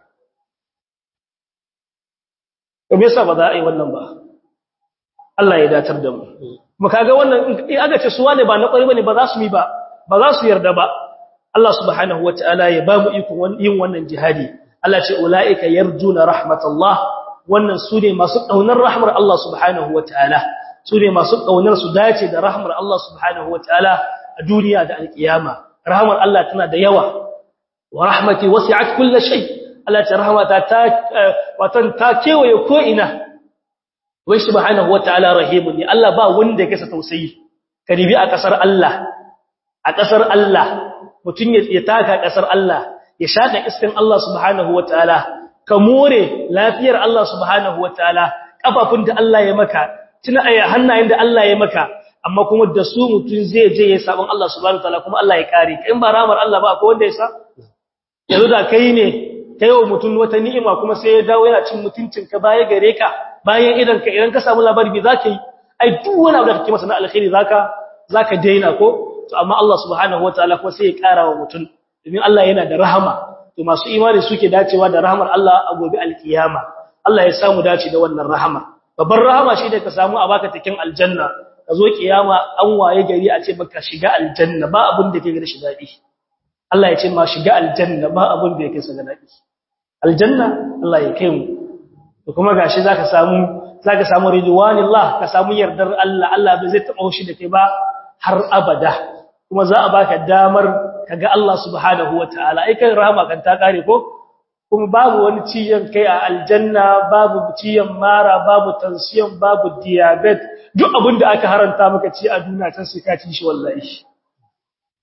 to me yasa ba za a yi wannan ba Allah ya datar da mu kuma kaga wannan in aka ce su wane ba na kwari bane ba za su yi ba ba za su yarda ba Allah subhanahu wataala ya ba mu iko yin wannan jihadi Allah ce ulaika yarjuna rahmatullah wannan su ne masu kaunar rahmar Allah subhanahu wataala su ne masu kaunar su dace da rahmar Allah subhanahu wataala a duniya da alkiyama rahmar Allah tana da yawa wa rahmati wasi'at kulli shay Allah ta rahmata ta watan ta kewaye ko ina wai subhanahu wataala rahimun ne Allah ba wanda ya kasa tausayi karibi a kasar Allah a kasar Allah mutun ya taka kasar Allah ya shaka iskan Allah subhanahu wataala ka more lafiyar Allah subhanahu wataala kafafun da Allah ya maka tuna aya hannayen da Allah ya maka amma kuma da su mutun zai je ya sabon Allah subhanahu wataala kuma Allah ya kare ka in ba ramar Allah ba akwai wanda ya sa yanzu da kai ne kai wa mutun wata ni'ima kuma sai ya dawo yana cin mutuncin ka baya gare ka bayan idan ka idan ka samu labari bi zaka yi ai duk wani abu da kake masa na alkhairi zaka zaka daina ko to amma Allah subhanahu wataala kuma sai ya kara wa mutun domin Allah yana da rahama to masu imani suke dacewa da rahamar Allah a gobe alkiyama Allah ya samu dace da wannan rahama babbar rahama shi da ka samu a baka cikin aljanna ka zo kiyama an waye gari a ce baka shiga aljanna ba abin da ke ga shi dadi Allah ya ce ma shiga aljanna ba abin da yake sa dadi aljanna Allah ya kai mu to kuma gashi zaka samu zaka samu ridwanillah ka samu yardar Allah Allah bai zai taba shi da kai ba har abada kuma za a baka damar kaga Allah subhanahu wataala ai kan rahama kan ta kare ko kuma babu wani ciyan kai a aljanna babu ciyan mara babu tension babu diabetes duk abinda aka haranta maka ci a duniya can sai ka ci shi wallahi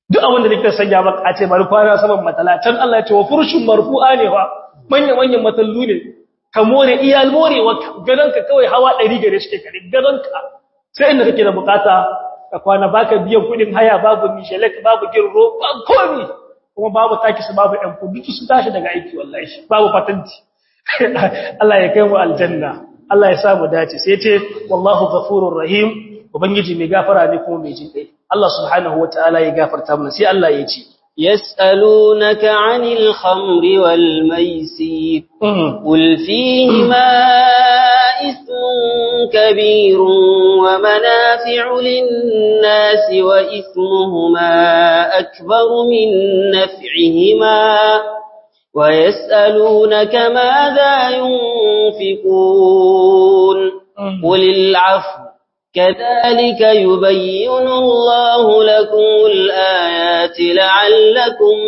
duk abin da nake sanya maka a ce bari kwana saman matala can Allah ya ce wa furshin marfu'a ne fa manya manyan matallu ne ka more iyal morewa gadonka kawai hawa 100 gare shi kare gadonka sai inda kake da bukata ka kwana baka biyan kudin haya babu mishelek babu girro babu komi kuma babu taki su babu ɗan kudu su tashi daga aiki wallahi babu patanti Allah ya kai mu aljanna Allah ya sa mu dace sai ce wallahu ghafurur rahim ubangiji mai gafara ne kuma mai jin kai Allah subhanahu wataala ya gafarta mana sai Allah ya ce يسألونك عن الخمر والميسير قل فيهما إثم كبير ومنافع للناس وإثمهما أكبر من نفعهما ويسألونك ماذا ينفقون قل العفو كذلك يبين الله لكم الآيات لعلكم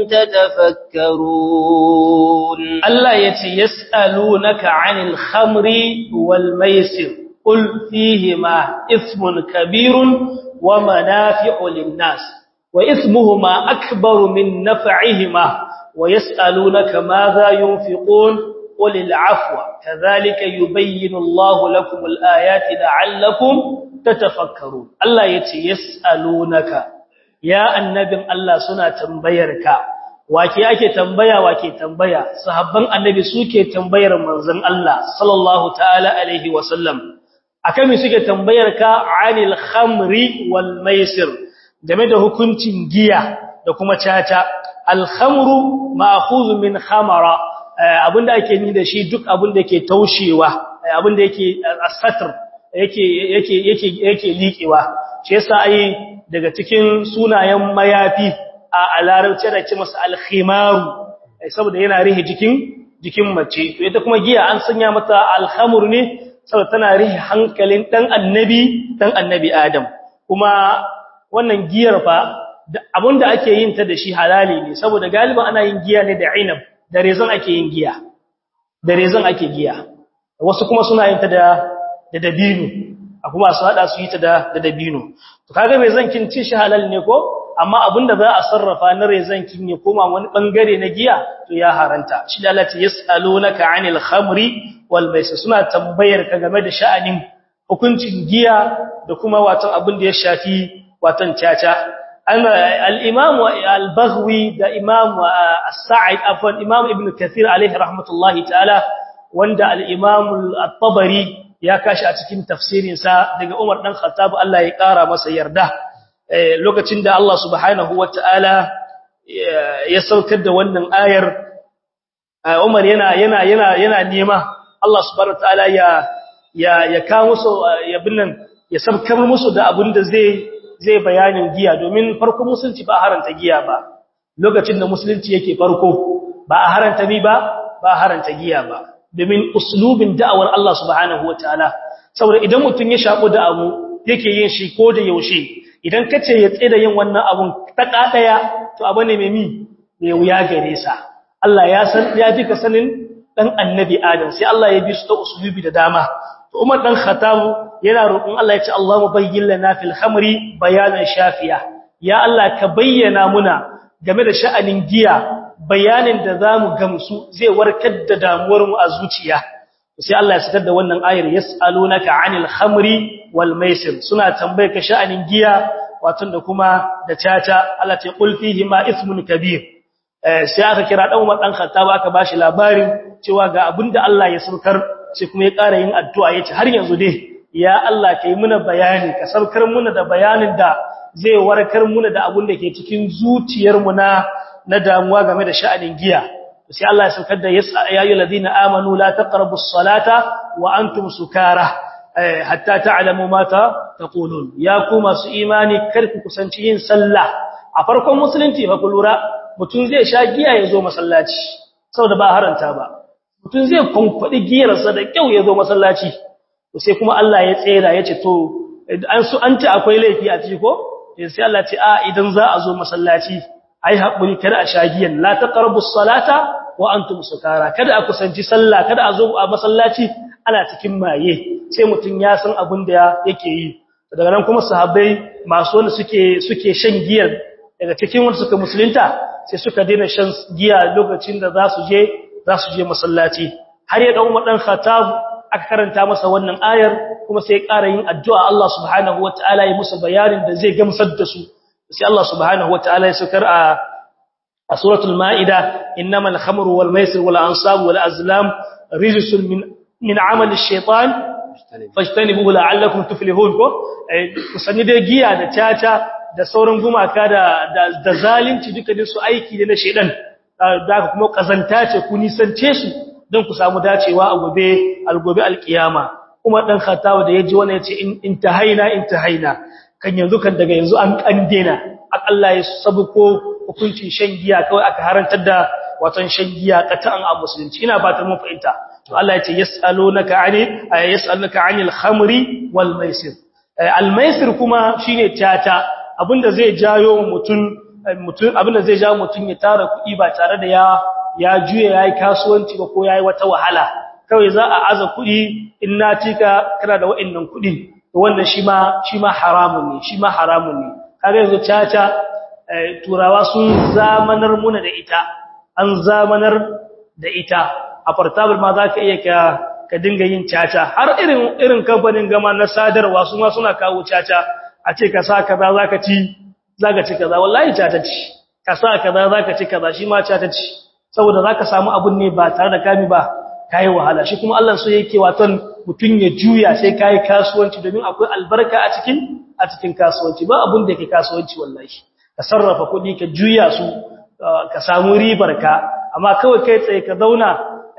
تتفكرون الله يتي يسألونك عن الخمر والميسر قل فيهما إثم كبير ومنافع للناس وإثمهما أكبر من نفعهما ويسألونك ماذا ينفقون قل العفو كذلك يبين الله لكم الآيات لعلكم tatafakkaru Allah yace yasalunaka ya annabin Allah suna tambayarka wake ake tambaya wake tambaya sahabban annabi suke tambayar manzon Allah sallallahu ta'ala alaihi wasallam akan me suke tambayarka anil khamri wal maisir game da hukuncin giya da kuma caca al khamru ma'khudh min khamara abinda ake ni da shi duk abinda yake taushewa abinda yake asatr yake yake yake yake liƙewa shi yasa ai daga cikin sunayen mayafi a larabci da ce masa al-khimaru saboda yana rihe jikin jikin mace to ita kuma giya an sanya mata al-khamr ne saboda tana rihe hankalin dan annabi dan annabi adam kuma wannan giyar fa abinda ake yin ta da shi halali ne saboda galiban ana yin giya ne da inab da rezan ake yin giya da rezan ake giya wasu kuma suna yin ta da da dabino a kuma su hada su yi ta da da dabino to kaga mai zankin cin shi halal ne ko amma abinda za a sarrafa na rezankin ya koma wani bangare na giya to ya haranta shi da Allah ya yasalunaka anil khamri wal maisir suna tambayar ka game da sha'anin hukuncin giya da kuma watan abin da ya shafi watan caca al-imam al-baghwi da imam as-sa'id afwan imam ibn kathir alaihi rahmatullahi ta'ala wanda al-imam at-tabari ya kashi a cikin tafsirinsa daga Umar dan Khattab Allah ya kara masa yarda lokacin da Allah subhanahu wataala ya saukar da wannan ayar Umar yana yana yana yana nema Allah subhanahu wataala ya ya ya kawo musu ya binnan ya sabkar musu da abin da zai zai bayanin giya domin farko musulunci ba haranta giya ba lokacin da musulunci yake farko ba a haranta ni ba ba haranta giya ba domin uslubin da'awar Allah subhanahu wataala saboda idan mutum ya shaku da abu yake yin shi ko da yaushe idan kace ya tsira yin wannan abun ta kadaya to abu ne mai mi mai wuya gare sa Allah ya san ya ji ka sanin dan annabi Adam sai Allah ya bi su ta uslubi da dama to Umar dan Khattab yana roƙon Allah ya ce Allahu bayyin lana fil khamri bayanan shafiya ya Allah ka bayyana muna game da sha'anin giya bayanin da za mu gamsu zai warkar da damuwarmu a zuciya sai Allah ya sakar da wannan ayar yas'alunaka 'anil khamri wal maisir suna tambaye ka sha'anin giya wato da kuma da caca Allah ta qul fihi ma ismun kabir sai aka kira dan Umar dan Khattab aka bashi labarin cewa ga abinda Allah ya saukar sai kuma ya ƙara yin addu'a yace har yanzu dai ya Allah kai muna bayani ka saukar muna da bayanin da zai warkar muna da abin da ke cikin zuciyarmu na na damuwa game da sha'anin giya sai Allah ya saukar da ya ayyuhal ladina amanu la taqrabus salata wa antum sukara hatta ta'lamu ma taqulun ya ku masu imani kar ku kusanci yin sallah a farkon musulunci fa lura mutum zai sha giya ya zo masallaci saboda ba haranta ba mutum zai kunkwadi giyarsa da kyau ya zo masallaci sai kuma Allah ya tsera ya ce to an su an ci akwai laifi a ciki ko sai Allah ce a idan za a zo masallaci ai haƙuri kada a shagiyan la taqrabu salata wa antum sukara kada a kusanci sallah kada a zo a masallaci ana cikin maye sai mutun ya san abin da yake yi daga nan kuma sahabbai masu wanda suke suke shan giyar daga cikin wanda suka musulunta sai suka daina shan giya lokacin da za su je za su je masallaci har ya dan Umar dan Khattab aka karanta masa wannan ayar kuma sai ya ƙara yin addu'a Allah subhanahu wataala ya musu bayanin da zai gamsar da su sai Allah subhanahu wataala ya sukar a a suratul maida innamal khamru wal maisir wal ansab wal azlam rijsun min min amali ash-shaytan fajtanibuhu la'allakum tuflihun ko kusanni da giya da caca da sauran gumaka da da zalunci duka din su aiki ne na shedan da kuma kazanta ce ku nisance su don ku samu dacewa a gobe algobe alkiyama kuma dan khatawa da yaji wannan yace intahaina intahaina kan yanzu kan daga yanzu an kandena akalla ya sabuko hukuncin shan giya kawai aka harantar da watan shan giya katan a musulunci ina ba ta mun fahimta to Allah ya ce yas'alunaka ani yas'alunaka anil khamri wal maisir al maisir kuma shine tata abinda zai jayo mutun mutun abinda zai jawo mutun ya tara kuɗi ba tare da ya ya juye yayi kasuwanci ba ko yayi wata wahala kawai za a aza kuɗi in na cika kana da wa'annan kuɗi to wannan shi ma shi ma haramun ne shi ma haramun ne kaga yanzu tata turawa sun zamanar muna da ita an zamanar da ita a portable ma za ka iya ka ka dinga yin caca har irin irin kamfanin gama na sadarwa su ma suna kawo caca a ce ka sa kaza za ka ci za ka ci kaza wallahi caca ci ka sa kaza za ka ci kaza shi ma caca ci saboda za ka samu abun ne ba tare da kami ba ka yi wahala shi kuma Allah so yake waton mutum ya juya sai ka yi kasuwanci domin akwai albarka a cikin a cikin kasuwanci ba abun da ke kasuwanci wallahi ka sarrafa kuɗi ka juya su ka samu ribar ka amma kawai kai tsaye ka zauna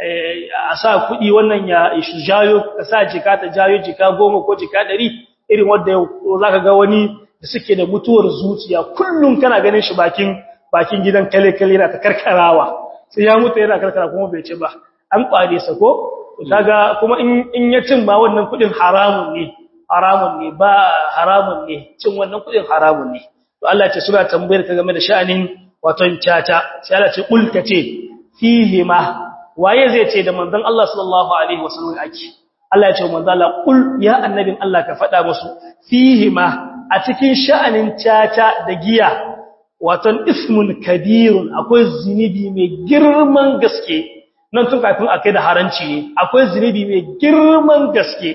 a sa kuɗi wannan ya jayo ka sa jika ta jayo jika goma ko jika ɗari irin wanda za ka ga wani da suke da mutuwar zuciya kullum kana ganin shi bakin bakin gidan kale-kale yana ta karkarawa sai ya mutu yana karkara kuma bai ci ba an kware sa ko kaga kuma in ya cin ba wannan kuɗin haramun ne haramun ne ba haramun ne cin wannan kuɗin haramun ne to Allah ya ce suna tambayar ka game da sha'anin waton caca sai Allah ce kul kace fihi ma waye zai ce da manzon Allah sallallahu alaihi wasallam ake Allah ya ce manzon Allah kul ya annabin Allah ka faɗa musu fihi ma a cikin sha'anin caca da giya waton ismun kabirun akwai zinubi mai girman gaske nan tun kafin akai da haranci ne akwai zinubi mai girman gaske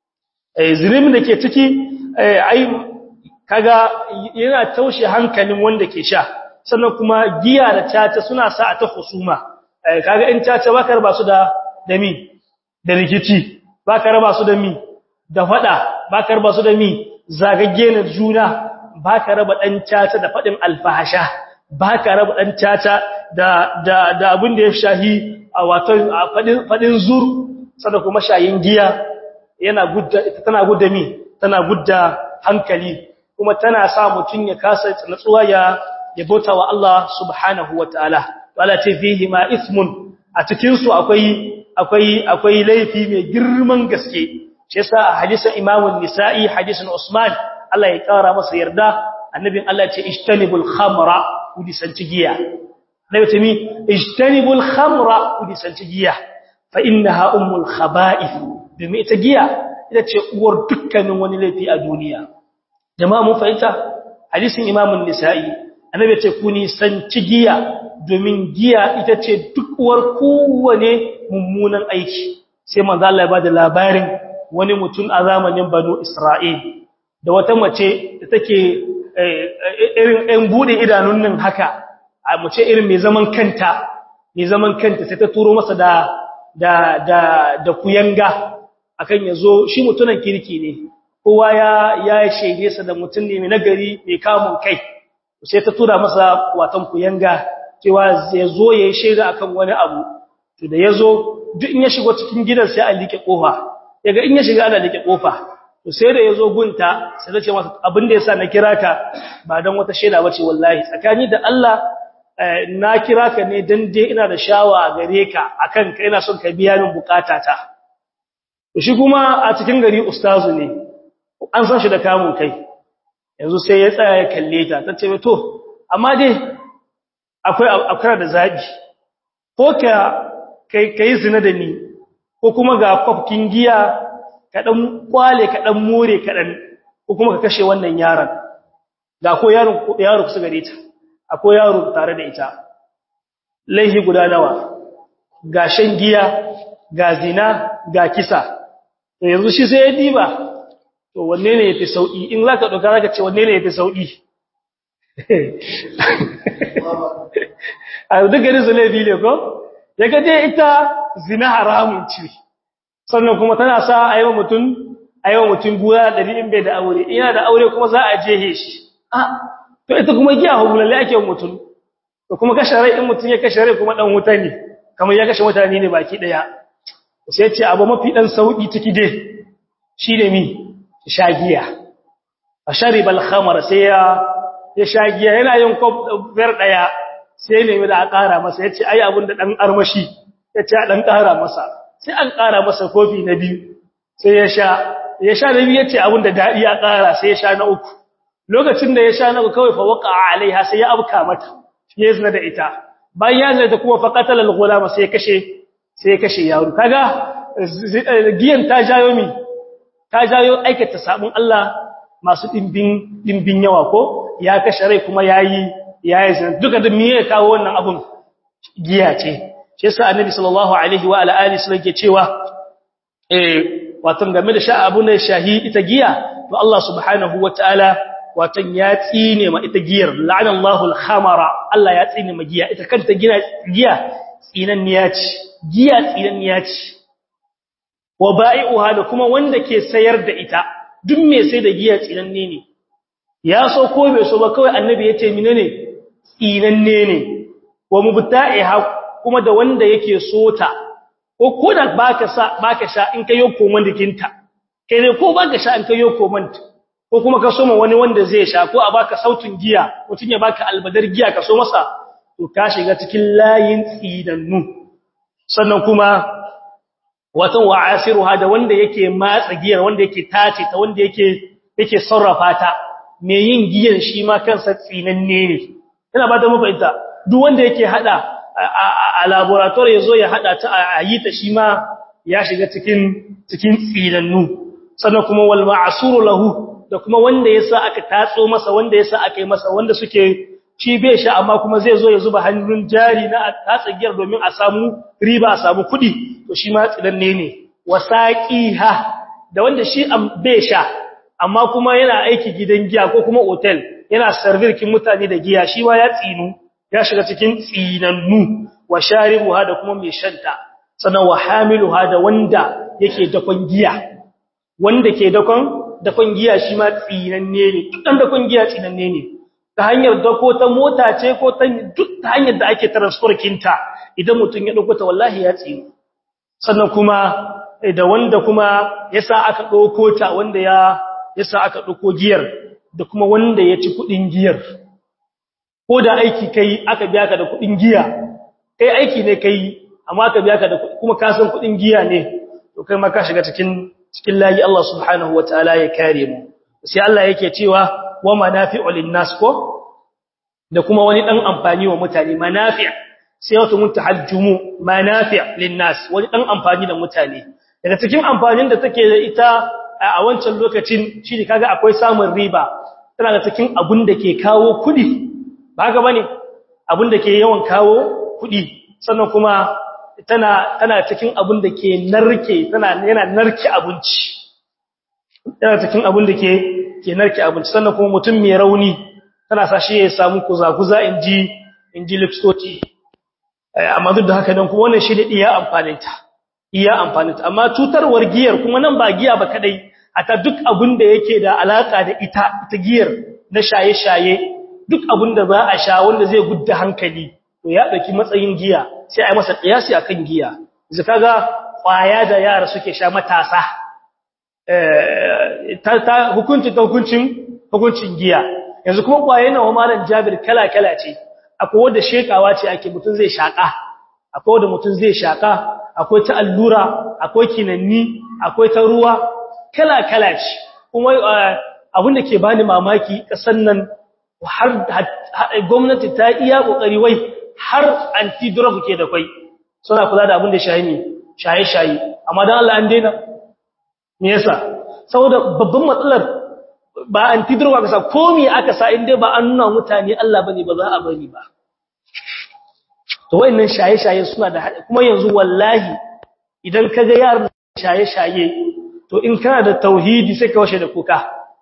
eh zunubin da ke ciki ai kaga yana taushe hankalin wanda ke sha sannan kuma giya da caca suna sa a ta husuma kaga in caca baka raba su da da mi da rikici baka raba su da mi da fada baka raba su da mi zagagge na juna baka raba dan caca da fadin alfahasha baka raba dan caca da da da abin da ya shahi a wato fadin fadin zuru sannan kuma shayin giya yana gudda tana gudda mi tana gudda hankali kuma tana sa mutun ya kasa natsuwa ya ya bauta wa Allah subhanahu wataala wala ce fihi ma ismun a cikin su akwai akwai akwai laifi mai girman gaske shi yasa a hadisin Imam an-Nisa'i hadisin Usman Allah ya kara masa yarda annabin Allah ce ijtanibul khamra udisanci giya nabi ce mi ijtanibul khamra udisanci giya fa innaha ummul khaba'ith domin ita giya ita ce uwar dukkanin wani laifi a duniya jama'a mun fahimta hadisin Imam an-Nisa'i annabi ce ku nisanci giya domin giya ita ce duk uwar kowane mummunan aiki sai manzo Allah ya bada labarin wani mutum a zamanin Banu Isra'il da wata mace da take irin ɗan bude idanun nan haka a mace irin mai zaman kanta mai zaman kanta sai ta turo masa da da da da kuyanga akan yazo shi mutunan kirki ne kowa ya ya shaide sa da mutum ne mai nagari mai kamun kai sai ta tura masa watan kuyanga cewa zai zo yayi shaida akan wani abu to da yazo duk in ya shigo cikin gidan sai a like kofa yaga in ya shiga ana like kofa to sai da yazo gunta sai ta ce masa abin da yasa na kira ka ba dan wata shaida bace wallahi tsakani da Allah na kira ka ne dan dai ina da shawa gare ka akan ka ina son ka biya min bukatata to shi kuma a cikin gari ustazu ne an san shi da kamun kai yanzu sai ya tsaya ya kalle ta ta ce to amma dai akwai akwai da zabi ko ka kai kai zina da ni ko kuma ga kwafkin giya ka dan kwale ka dan more ka dan ko kuma ka kashe wannan yaron ga ko yaron yaro kusa gare ta akwai yaro tare da ita laihi guda nawa ga shan giya ga zina ga kisa to yanzu shi sai ya diba to wanne ne yafi sauki in zaka dauka zaka ce wanne ne yafi sauki a duk gari zulabi ne ko yaga dai ita zina haramun ce sannan kuma tana sa a yi mutum a yi mutum guya ɗari in bai da aure ina da aure kuma za a jehe shi a to ita kuma giya hulalle ake mutum to kuma kashe rai in mutum ya kashe rai kuma ɗan wuta ne kamar ya kashe mutane ne baki ɗaya sai ce abu mafi ɗan sauƙi ciki dai shi ne mi sha giya a sharibal khamar sai ya ya sha giya yana yin kwaf biyar ɗaya sai nemi da a ƙara masa ya ce ai abin da ɗan armashi ya ce a ɗan ƙara masa sai an ƙara masa kofi na biyu sai ya sha ya sha na biyu ya ce abin da daɗi ya ƙara sai ya sha na uku lokacin da ya sha na uku kawai fa waka alaiha sai ya abka mata ya zina da ita bayan ya zina ta kuma fa qatala al-ghulama sai ya kashe sai ya kashe yaro kaga giyan ta jayo mi ta jayo aikata sabon Allah masu dimbin dimbin yawa ko ya kashe rai kuma yayi yayi zina duka da miye kawo wannan abun giya ce shi yasa annabi sallallahu alaihi wa alihi sallam ke cewa eh watan game da sha abu ne shahi ita giya to Allah subhanahu wataala watan ya tsine ma ita giyar la'anallahu al-khamara Allah ya tsine ma giya ita kanta gina giya tsinanniya ce giya tsinanniya ce wa ba'i'uha da kuma wanda ke sayar da ita duk mai sai da giya tsinanne ne ya so ko bai so ba kawai annabi ya ce menene tsinanne ne wa mubta'iha kuma da wanda yake sota ko koda baka sa baka sha in kayo koman dikinta kai ne ko baka sha in kayo koman ko kuma ka soma wani wanda zai sha ko a baka sautin giya mutun ya baka albadar giya ka so masa to ka shiga cikin layin tsidannu sannan kuma watan wa'asiruha da wanda yake matsa giyar wanda yake tace ta wanda yake yake sarrafa ta me yin giyan shi ma kansa tsinanne ne ina ba da mafaita duk wanda yake hada a laboratory yazo ya hada ta a yi ta shi ma ya shiga cikin cikin tsinannu sannan kuma wal ma'suru lahu da kuma wanda yasa aka tatso masa wanda yasa aka yi masa wanda suke shi bai sha amma kuma zai zo ya zuba hannun jari na tatsa giyar domin a samu riba a samu kuɗi to shi ma tsidanne ne wasaqiha da wanda shi bai sha amma kuma yana aiki gidan giya ko kuma hotel yana servirkin mutane da giya shi ma ya tsinu ya shiga cikin tsinannu wa sharibuha da kuma mai shanta sannan wa hamiluha da wanda yake dakon giya wanda ke dakon dakon giya shi ma tsinanne ne dan dakon giya tsinanne ne ta hanyar dako ta mota ce ko ta duk ta hanyar da ake transport kinta idan mutum ya dauko ta wallahi ya tsinu sannan kuma da wanda kuma yasa aka dauko ta wanda ya yasa aka dauko giyar da kuma wanda ya ci kudin giyar ko da aiki kai aka biya ka da kudin giya kai aiki ne kai amma aka biya ka da kuma ka san kudin giya ne to kai ma ka shiga cikin cikin layi Allah subhanahu wataala ya kare mu sai Allah yake cewa wa manafi'u linnas ko da kuma wani dan amfani wa mutane manafi' sai wato mutahajjumu manafi' linnas wani dan amfani da mutane daga cikin amfanin da take da ita a wancan lokacin shi ne kaga akwai samun riba tana da cikin abun da ke kawo kudi ba haka bane abun da ke yawan kawo kudi sannan kuma tana tana cikin abun da ke narke tana yana narke abinci tana cikin abun da ke ke narke abinci sannan kuma mutum mai rauni tana sa shi ya samu kuza-kuza inji inji lipstoti amma duk da haka nan kuma wannan shi ne iya amfaninta iya amfaninta amma cutarwar giyar kuma nan ba giya ba kadai ata duk abun da yake da alaka da ita ita giyar na shaye-shaye duk abun da za a sha wanda zai gudda hankali to ya dauki matsayin giya sai a yi masa kiyasi akan giya yanzu kaga kwaya da yara suke sha matasa eh ta hukunci ta hukuncin hukuncin giya yanzu kuma kwaye nawa malam Jabir kala-kala ce akwai wanda shekawa ce ake mutun zai shaka akwai wanda mutun zai shaka akwai ta allura akwai kinanni akwai ta ruwa kala-kala ce kuma abin da ke bani mamaki kasan nan har gwamnati ta iya kokari wai har anti drug ke da kai suna kula da abin da shayi ne shaye-shaye amma dan Allah an daina me yasa saboda babban matsalar ba antidrug aka sa komi aka sa inda ba an nuna mutane Allah bane ba za a bari ba to wayannan shaye-shaye suna da kuma yanzu wallahi idan ka ga yaran shaye-shaye to in kana da tauhidi sai ka washe da kuka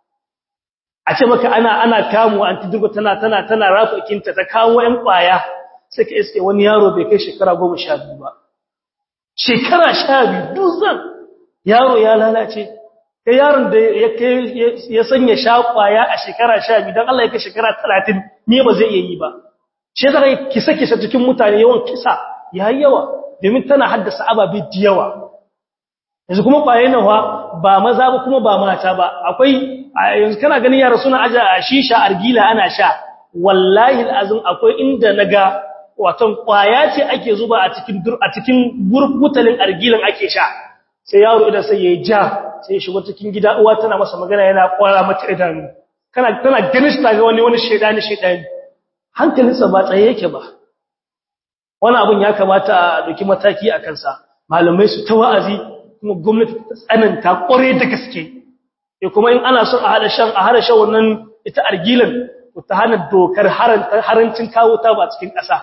a ce maka ana ana kamu antidrug tana tana tana rafa kinta ta kawo ƴan kwaya sai ka iske wani yaro bai kai shekara 12 ba shekara 12 duzan yaro ya lalace kai yaron da ya ya sanya shakwaya a shekara 12 dan Allah ya kai shekara 30 ne ba zai iya yi ba shi zaka kisa kisa cikin mutane yawan kisa yayi yawa domin tana haddasa ababe da yawa yanzu kuma kwaye nawa ba maza ba kuma ba mata ba akwai yanzu kana ganin yara suna aja a shisha argila ana sha wallahi alazim akwai inda naga watan kwaya ce ake zuba a cikin a cikin burbutalin argilan ake sha sai yaro idan sai yayi ja sai ya shigo cikin gida uwa tana masa magana yana kwara mata idanu kana tana ganin shi ga wani wani shedani shedani hankalinsa ba tsaye yake ba wani abun ya kamata a dauki mataki a kansa malamai su ta wa'azi kuma gwamnati ta tsananta kware da gaske e kuma in ana son a hada shan a hada shan wannan ita argilan ta hana dokar harancin kawo ta ba cikin ƙasa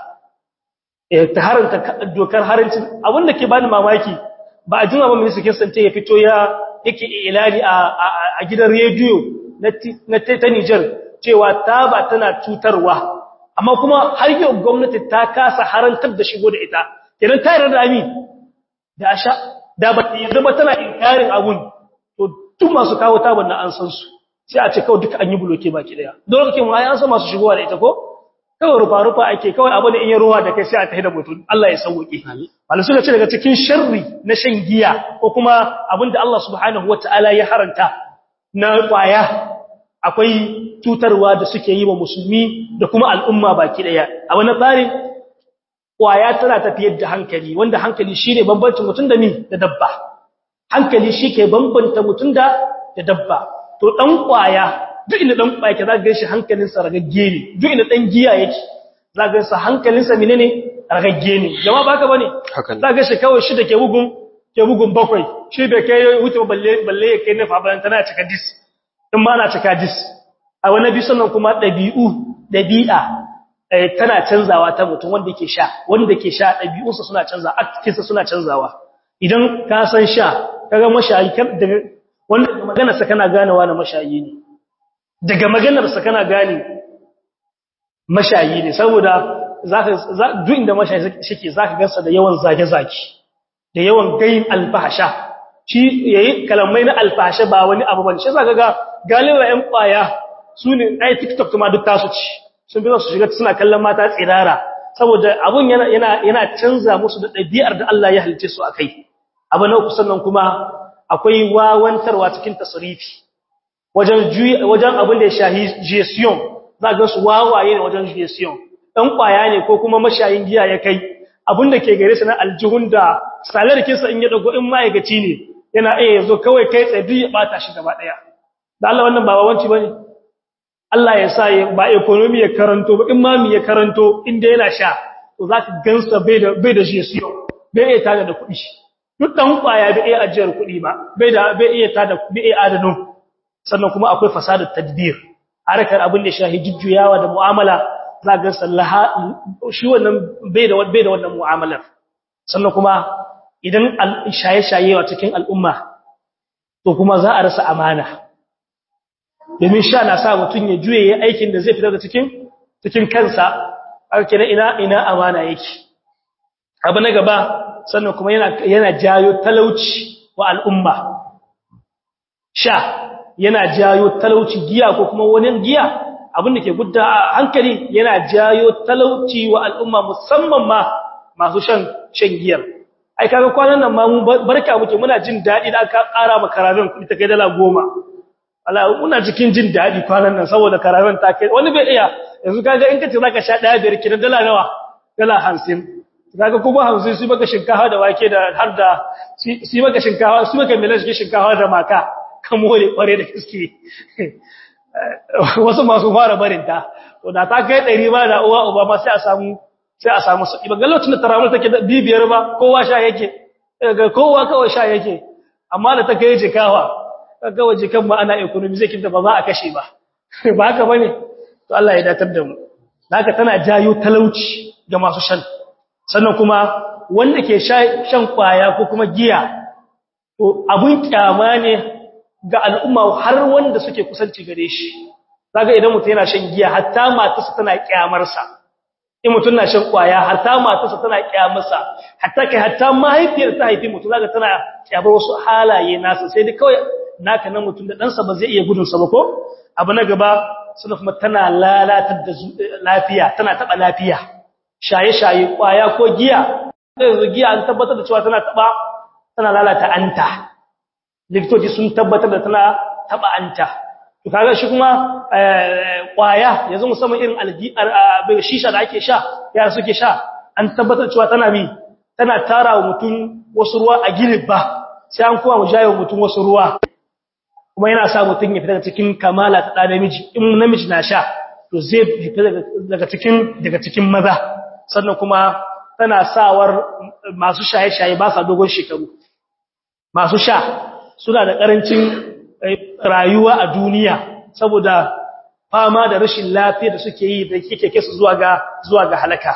ta haranta dokar harancin abinda ke bani mamaki ba a jima ba minista kinsante ya fito ya yake ilani a gidan rediyo na ta Nijar cewa taba tana cutarwa amma kuma har yau gwamnati ta kasa harantar da shigo da ita kenan ta yarda da ami da asha da ba yanzu ba tana inkarin abun to duk masu kawo taban na an san su sai a ce kawai duka an yi buloke baki daya don kake mu ai an san masu shigowa da ita ko kawai rufa-rufa ake kawai abu da in yi ruwa da kai sai a tafi da mutum Allah ya sauƙi malu suka ce daga cikin sharri na shan giya ko kuma abinda Allah subhanahu wata'ala ya haranta na kwaya akwai tutarwa da suke yi wa musulmi da kuma al'umma baki daya a wani tsarin kwaya tana tafiyar da hankali wanda hankali shine bambancin mutum da ni da dabba hankali shi ke bambanta mutum da da dabba to dan kwaya duk inda dan kwaya ke za ga shi hankalinsa ragagge ne duk inda dan giya yake za ga sa hankalinsa menene ragagge ne jama'a baka bane za ga shi kawai shi da ke bugun ke bugun bakwai shi bai kai wuce balle balle ya kai nafa bayan tana cika dis in ma na cika dis a wani bi sannan kuma dabi'u dabi'a tana canzawa ta mutum wanda yake sha wanda ke sha dabi'unsa suna canzawa aktinsa suna canzawa idan ka san sha kaga mashayi daga wanda maganarsa kana ganewa na mashayi ne daga maganarsa kana gane mashayi ne saboda zaka duk inda mashayi shike zaka gansa da yawan zage-zage da yawan gayin alfahasha shi yayi kalamai na alfahasha ba wani abu bane shi zaka ga galiba ƴan kwaya su ne ai TikTok kuma duk tasu ci sun bi su shiga suna kallon mata tsirara saboda abun yana yana yana canza musu da ɗabi'ar da Allah ya halice su akai abu na uku sannan kuma akwai wawantarwa cikin tasrifi wajen wajen abin da ya shahi gestion za ga su wawaye ne wajen gestion dan kwaya ne ko kuma mashayin giya ya kai abin da ke gare shi na aljihun da salarkin sa in ya dago in ma'aikaci ne yana iya yazo kawai kai tsaye duk ya bata shi gaba daya da Allah wannan ba wawanci bane Allah ya sa ba economy ya karanto ba imami ya karanto inda yana sha to zaka gansa bai da bai da gestion bai iya tada da kuɗi duk dan kwaya bai iya ajiyar kuɗi ba bai da bai iya tada bai iya adano sannan kuma akwai fasadar tadbir harkar abin da shahi jujjuyawa da mu'amala za ga sallaha shi wannan bai da bai da wannan mu'amalar sannan kuma idan shaye-shaye wa cikin al'umma to kuma za a rasa amana domin sha na sa mutum ya juye ya aikin da zai fitar da cikin cikin kansa aka ina ina amana yake abu na gaba sannan kuma yana yana jayo talauci wa al'umma sha yana jayo talauci giya ko kuma wani giya abin da ke gudda hankali yana jayo talauci wa al'umma musamman ma masu shan shan giyar ai kaga kwanan nan ma mu barka muke muna jin dadi da aka ƙara ma karaben kuɗi ta kai dala goma Allah muna cikin jin dadi kwanan nan saboda karaben ta kai wani bai iya yanzu kaga in kace zaka sha daya biyar kidan dala nawa dala 50 kaga kuma 50 su maka shinkafa da wake da har da su maka shinkafa su maka milan shinkafa da maka kan more kware da gaske wasu masu fara barinta to da ta kai ɗari ba da uwa uba ma sai a samu sai a samu sauki ba ga lokacin da taramul take da bibiyar ba kowa sha yake ga kowa kawai sha yake amma da ta kai jikawa kaga waje kan ma ana economy zai kinta ba za a kashe ba ba haka bane to Allah ya datar da mu haka tana jayo talauci ga masu shan sannan kuma wanda ke shan kwaya ko kuma giya to abun kyama ne ga al'umma har wanda suke kusanci gare shi kaga idan mutum yana shan giya hatta matarsa tana kyamar sa in mutum na shan kwaya hatta matarsa tana kyamarsa hatta kai hatta mahaifiyar ta haifi mutum zaka tana kyamar wasu halaye nasa sai dai kawai naka nan mutum da ɗansa ba zai iya gudun sa ba ko abu na gaba suna kuma tana lalatar da lafiya tana taba lafiya shaye-shaye kwaya ko giya yanzu giya an tabbatar da cewa tana taba tana lalata anta likitoci sun tabbatar da tana taba anta to kaga shi kuma kwaya yanzu musamman irin algi'ar shisha da ake sha yara suke sha an tabbatar cewa tana mi tana tara wa mutum wasu ruwa a gilibba sai an kuma mu jayo mutum wasu ruwa kuma yana sa mutum ya fita daga cikin kamala ta ɗa namiji in namiji na sha to zai fita daga cikin daga cikin maza sannan kuma tana sawar masu shaye-shaye ba sa dogon shekaru masu sha suna da ƙarancin rayuwa a duniya saboda fama da rashin lafiya da suke yi da yake kai su zuwa ga zuwa ga halaka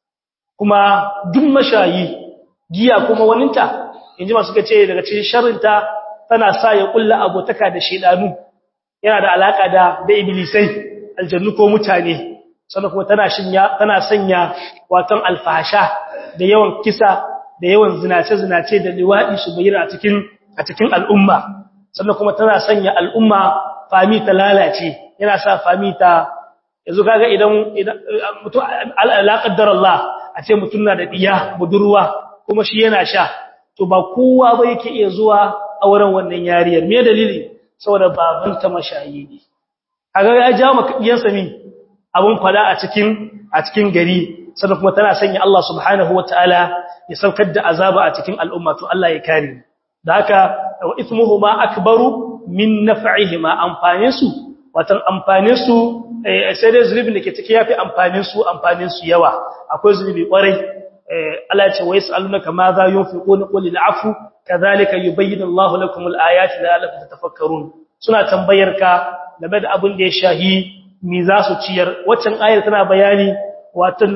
kuma duk mashayi giya kuma waninta inji masu kace daga cikin sharrinta tana sa ya kulla abotaka da shedanu yana da alaka da da iblisai aljannu ko mutane sannan kuma tana shinya tana sanya watan alfasha da yawan kisa da yawan zinace zinace da liwadi su bayyana a cikin a cikin al'umma sannan kuma tana sanya al'umma fami ta lalace yana sa fami ta yanzu kaga idan mutum alaqaddar Allah a ce mutum na da diya budurwa kuma shi yana sha to ba kowa ba yake iya zuwa auren wannan yariyar me dalili saboda babanta mashayi ne kaga ya ja maka diyansa mi abun fada a cikin a cikin gari sannan kuma tana sanya Allah subhanahu wataala ya saukar da azaba a cikin al'umma to Allah ya kare da haka wa ithmuhuma akbaru min naf'ihima amfanin su watan amfanin su sai dai zulubin da ke ciki yafi amfanin su amfanin su yawa akwai zulubi kwarai Allah ya ce wa yasalunaka ma za yunfiquna qul al'afu kadhalika yubayyinu Allahu lakum al-ayati la'allakum tatafakkarun suna tambayar ka game da abin da ya shahi mi za su ciyar waccan ayar tana bayani watan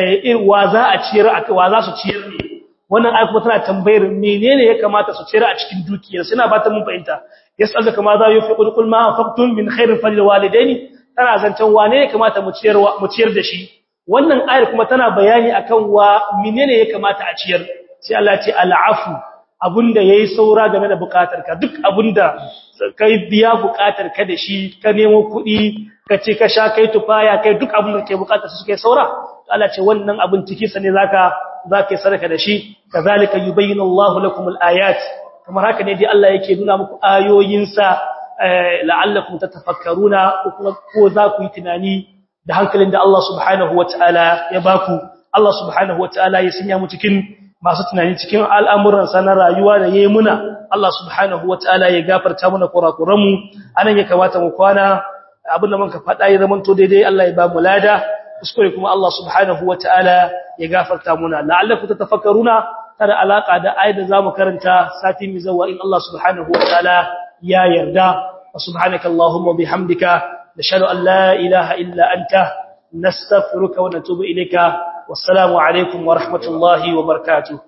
wa za a ciyar wa za su ciyar ne wannan ayar kuma tana tambayar menene ya kamata su ciyar a cikin dukiyar suna ba ta mun fahimta yasalunaka ma za yunfiquna qul ma anfaqtum min khairin falil walidaini tana zancen wane ya kamata mu ciyar mu ciyar da shi wannan ayar kuma tana bayani akan wa menene ya kamata a ciyar sai Allah ya ce al'afu abunda yayi saura game da bukatarka duk abunda kai biya bukatarka da shi ka nemo kuɗi ka ce ka sha kai tufaya kai duk abunda kake bukatar su kai saura Allah ce wannan abun ciki sa ne zaka zaka yi sadaka da shi kazalika yubayyinu Allahu lakum al-ayat kamar haka ne dai Allah yake nuna muku ayoyinsa la'allakum tatafakkaruna ko za ku yi tunani da hankalin da Allah subhanahu wataala ya baku Allah subhanahu wataala ya sanya mu cikin masu tunani cikin al'amuran na rayuwa da yayi muna Allah subhanahu wataala ya gafarta mana kurakuran mu anan ya kamata mu kwana abinda muka faɗa ya zaman to daidai Allah ya ba mu lada kuskure kuma Allah subhanahu wataala ya gafarta muna la'allakum tatafakkaruna tana alaka da ayat da zamu karanta sati mai zawa in Allah subhanahu wataala ya yarda subhanaka allahumma bihamdika nashhadu an la ilaha illa anta nastaghfiruka wa natubu ilayka wassalamu alaikum wa rahmatullahi wa barakatuh